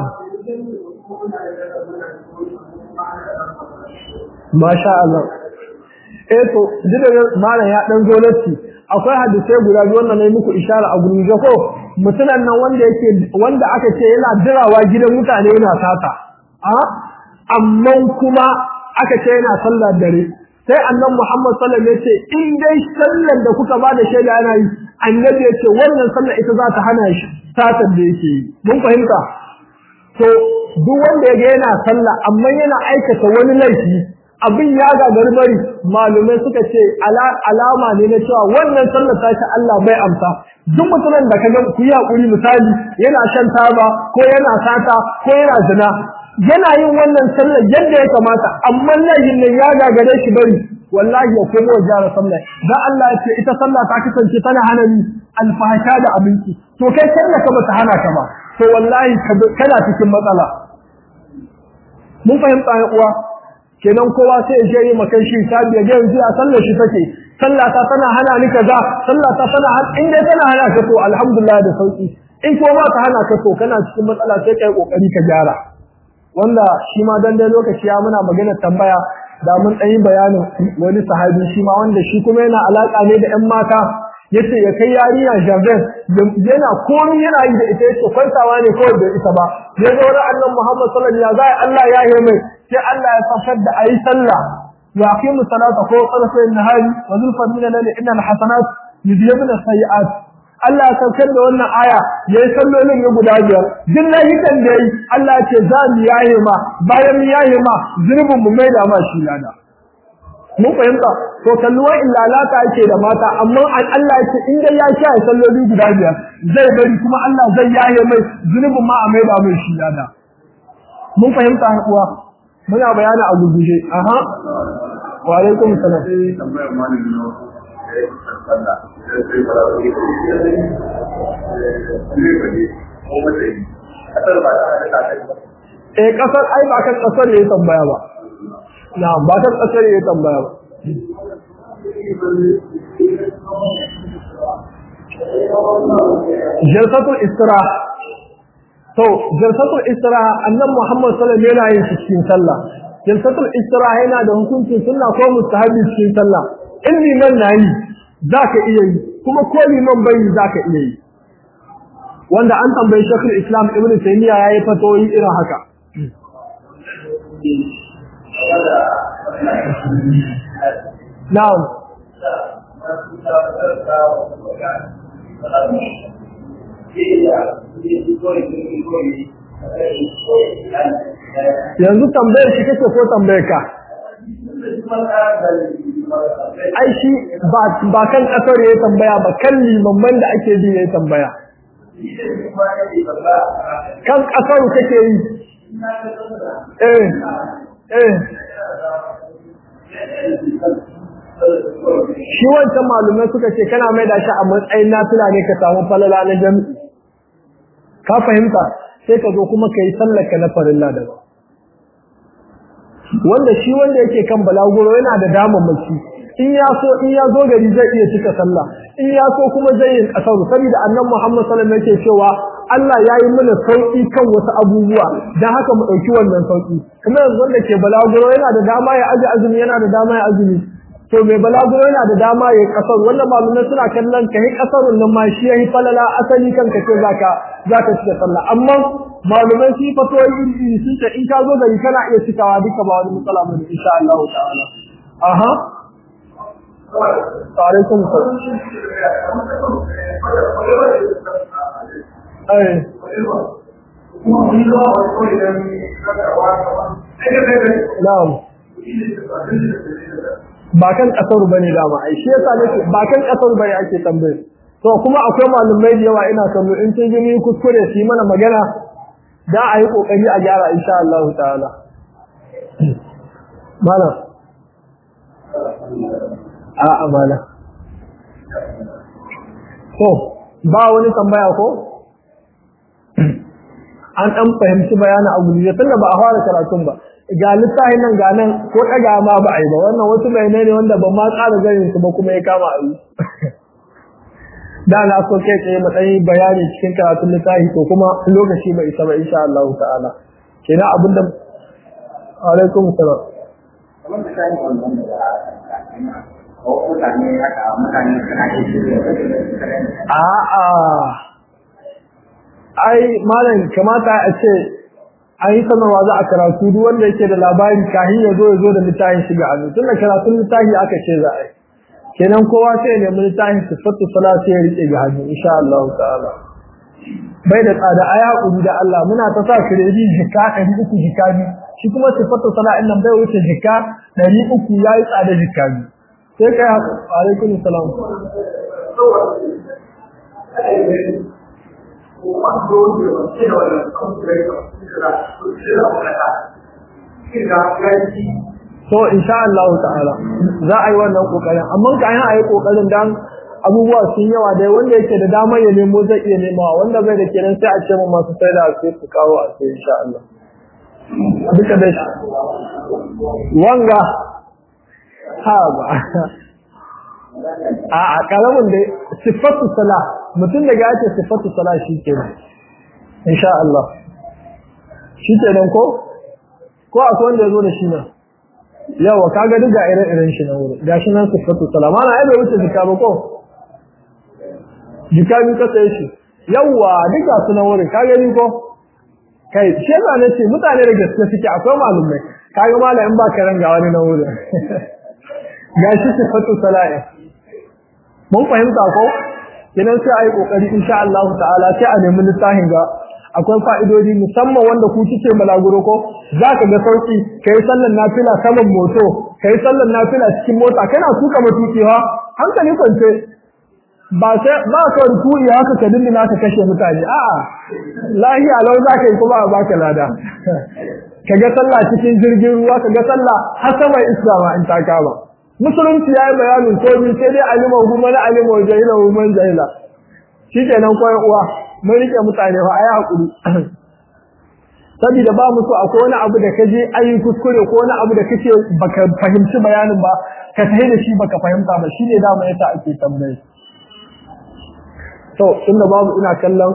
Masha Allah. Eh to, da malam ya dan zo latti. Akwai hadisai guda biyu wannan ne muku ishara a gurin ko mutunan nan wanda yake wanda aka ce yana dirawa gidan mutane yana sata. A amma kuma aka ce yana sallar dare. Sai annan Muhammad sallallahu alaihi wasallam ya ce in dai sallar da kuka ba da shaida yana yi annabi ya ce wannan sallar ita za ta hana shi satar da yake yi mun fahimta to duk wanda ya ga yana sallah amma yana aikata wani laifi abin ya gagari bari malumai suka ce alama ne na cewa wannan sallar ta shi Allah bai amsa duk mutumin da kaga ku yi hakuri misali yana shan taba ko yana sata ko yana zina yana yin wannan sallar yadda ya kamata amma laifin nan ya gagare shi bari wallahi ya komo wa jara sallah dan Allah ya ce ita sallah ta kasance tana hana ni alfahasha da abinci to kai sallah ka bata hana ka ba to wallahi kana cikin matsala mun fahimta ya uwa kenan kowa sai ya je yi makan shi sabiya ga yanzu a sallar shi take sallah ta tana hana ni kaza sallah ta tana in dai tana hana ka to alhamdulillah da sauki in ko ba ta hana ka to kana cikin matsala sai kai kokari ka gyara wanda shi ma dan dai lokaci ya muna magana tambaya da mun ɗan yi bayanin wani sahabi shi ma wanda shi kuma yana alaƙa ne da ‘yan mata yace ya kai yarinya Javel yana komai yana yi da ita yace kwantawa ne kawai da ita ba ya zo da annan Muhammad sallallahu alaihi wasallam Allah ya yi mai sai Allah ya safar da ayi sallah wa aqimu salata ko qadafa an-nahari wa zulfa min al innal hasanat yudhibun as-sayi'at Allah ya saukar da wannan aya yayi sallolin ya guda biyar duk lahikan da yayi Allah ce za mu yaye ma bayan mu yaye ma zurbin mu mai da ma shi lada mun fahimta to kalluwa illalata yake da mata amma Allah ya ce in dai ya sha salloli guda biyar zai bari kuma Allah zai yaye mai zurbin ma a mai da mai shi lada mun fahimta uwa muna bayani a gurguje aha wa alaikum salam Eh kasar ai ba kan kasar yayi tambaya ba. Na ba kan kasar yayi tambaya ba. jalsatul istiraha to jalsatul istiraha annan Muhammad sallallahu alaihi wasallam yana yin cikin sallah jalsatul istiraha yana da hukuncin sunna ko mustahabi cikin sallah in liman nayi zaka iya yi kuma ko liman bai zaka iya yi wanda an tambayi Sheikhul Islam Ibn Taymiyyah yayi fatoyi irin haka Na'am yanzu tambayar shi kake ko tambayar ka ai shi ba kan kasar ya tambaya ba kan limamman da ake bi ya tambaya kan kasar kake yi eh eh shi wancan malumai suka ce kana mai da shi a matsayin nafila ne ka samu falala na jami'i ka fahimta sai ka zo kuma ka yi sallaka na farilla da ba wanda shi wanda yake kan balaguro yana da damammaki in ya so in ya zo gari zai iya cika sallah in ya so kuma zai yi kasar saboda annabi Muhammad sallallahu alaihi wasallam yake cewa Allah ya yi mana sauki kan wasu abubuwa dan haka mu dauki wannan sauki kuma yanzu wanda ke balaguro yana da dama ya aji azumi yana da dama ya azumi to mai balaguro yana da dama ya kasar wannan malumai suna kallon kai kasarun nan ma shi yayi falala asali kanka ce zaka zaka cika sallah amma malumai su fato iri sun ce in ka zo gari kana iya cikawa duka ba wani matsala ba ne insha Allah ta'ala aha alaikum salam ai na'am ba kan kasar bane dama ai shi yasa nake ba kan kasar bane ake tambaye to kuma akwai malumai da yawa ina kallo in sun gani kuskure su yi mana magana da a yi kokari a gyara insha Allah ta'ala mala a amala to ba wani tambaya ko an dan fahimci bayanin abu ne tunda ba a fara karatun ba ga littafin nan ga nan ko daga ma ba a yi ba wannan wasu bayanai ne wanda ba ma tsara ganin su ba kuma ya kama a yi da na so kai tsaye matsayin bayani cikin karatun littafi to kuma lokaci bai isa ba insha Allah ta'ala kenan abinda alaikum salam a'a ai malam kamata a ce an yi sanarwa za a karatu duk wanda yake da labari kahin ya zo ya zo da littafin shiga hannu tun da karatun littafi aka ce za a yi kenan kowa sai ya nemi littafin sifatu salati ya rike ga hannu insha Allah ta'ala bai da tsada aya hakuri da Allah muna ta sa kiredi jika 300 jika biyu shi kuma sifatu salatin nan bai wuce jika 300 yayi tsada jika biyu sai kai alaikum salam so insha Allah ta'ala za a yi wannan kokarin amma kayan a yi kokarin dan abubuwa sun yawa dai wanda yake da damar ya nemo zai iya nemawa wanda bai da kenan sai a ce mu masu sai da sai su kawo a sai insha Allah duka da shi wanga ha ba a a karamin da sifatu sala mutum da ya ce sifatu sala shi kenan insha Allah shi kenan ko ko akwai wanda ya zo da shi nan yawa kaga duka ire-iren shi na wuri gashi nan sifatu salama na ai bai wuce jika ba ko jika bi ka sai shi yawa duka su na wurin kaga ni ko kai shi yasa ne ce mutane da gaske suke akwai malumai kaga malam in ba ka ranga wani na wurin gashi sifatu sala'i mun fahimta ko kenan sai ayi kokari insha Allah ta'ala sai a nemi littafin ga akwai fa'idodi musamman wanda ku kike balaguro ko zaka ga sauki kai sallar nafila saman moto kai sallar nafila cikin mota kana tuka matukiwa hankali kwance ba sai ba ka rukuyi haka ka dindina ka kashe mutane a'a lahiya lau zaka yi kuma a baka lada kaga sallah cikin jirgin ruwa kaga sallah har sama islama in ta kama musulunci yayi bayanin komai sai dai alima kuma na alima jahila man jahila shikenan koyan uwa mun rike mutane fa ayi hakuri saboda ba mu so akwai wani abu da kaje ayi kuskure ko wani abu da kace baka fahimci bayanin ba ka tahi da shi baka fahimta ba shine dama yasa ake tambaye to inda babu ina kallon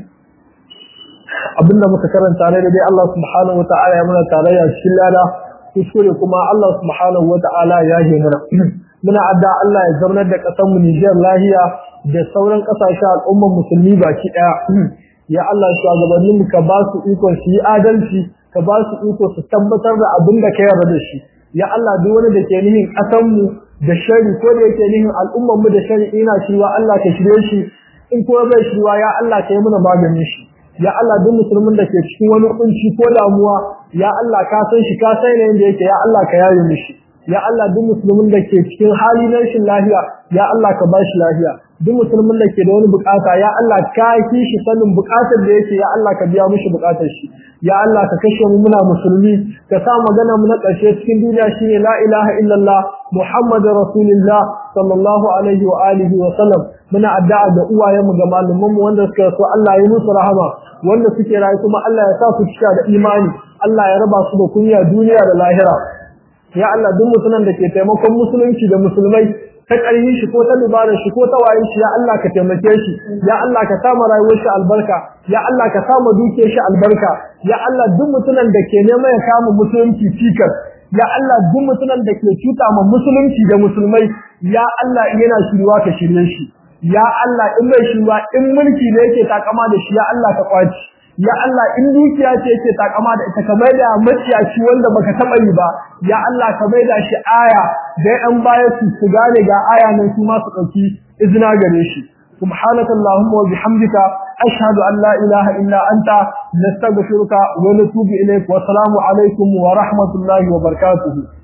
abinda muka karanta ne dai Allah subhanahu wataala ya muna tarayya cikin lada kuskure kuma Allah subhanahu wataala ya yi mana muna adda Allah ya zaunar da kasar mu Niger lahiya da sauran kasashen al'ummar musulmi baki daya ya Allah shugabannin mu ka ba su iko su yi adalci ka ba su iko su tabbatar da abin da ka yarda da shi ya Allah duk wani da ke nihin kasar mu da shari ko da yake nihin al'ummar mu da shari ina shirwa Allah ka shirye shi in kuma bai shirwa ya Allah ka yi mana maganin shi ya Allah duk musulmin da ke cikin wani kunci ko damuwa ya Allah ka san shi ka san yanda yake ya Allah ka yaye mishi ya Allah duk musulmin da ke cikin hali na rashin lafiya ya Allah ka ba shi lafiya duk musulmin da ke da wani bukata ya Allah ka yi shi sanin bukatar da yake ya Allah ka biya mishi bukatar shi ya Allah ka kashe mu muna musulmi ka sa magana mu na ƙarshe cikin duniya shine la ilaha illallah muhammadur rasulullah sallallahu alaihi wa alihi wa sallam muna addu'a ga uwayenmu ga malamanmu wanda suka so Allah ya musu rahama wanda suke rayu kuma Allah ya sa su cika da imani Allah ya raba su da kunya duniya da lahira ya Allah duk mutumin da ke taimakon musulunci da musulmai ta ƙarfi shi ko ta dubarar shi ko ta wayin shi ya Allah ka taimake shi ya Allah ka sama rayuwar shi albarka ya Allah ka sama dukiyar shi albarka ya Allah duk mutumin da ke neman ya kama musulunci cikar ya Allah duk mutumin da ke cuta ma musulunci da musulmai ya Allah yana shirwa ka shirye shi ya Allah in bai shirwa in mulki ne yake takama da shi ya Allah ka kwaci ya Allah in dukiya ce yake takama da ita ka maida maciyaci wanda baka taba yi ba ya Allah ka maida shi aya da an baya su su gane ga aya nan su ma su dauki izina gare shi سبحانك اللهم وبحمدك أشهد أن لا إله إلا أنت نستغفرك ونتوب إليك والسلام عليكم ورحمة الله وبركاته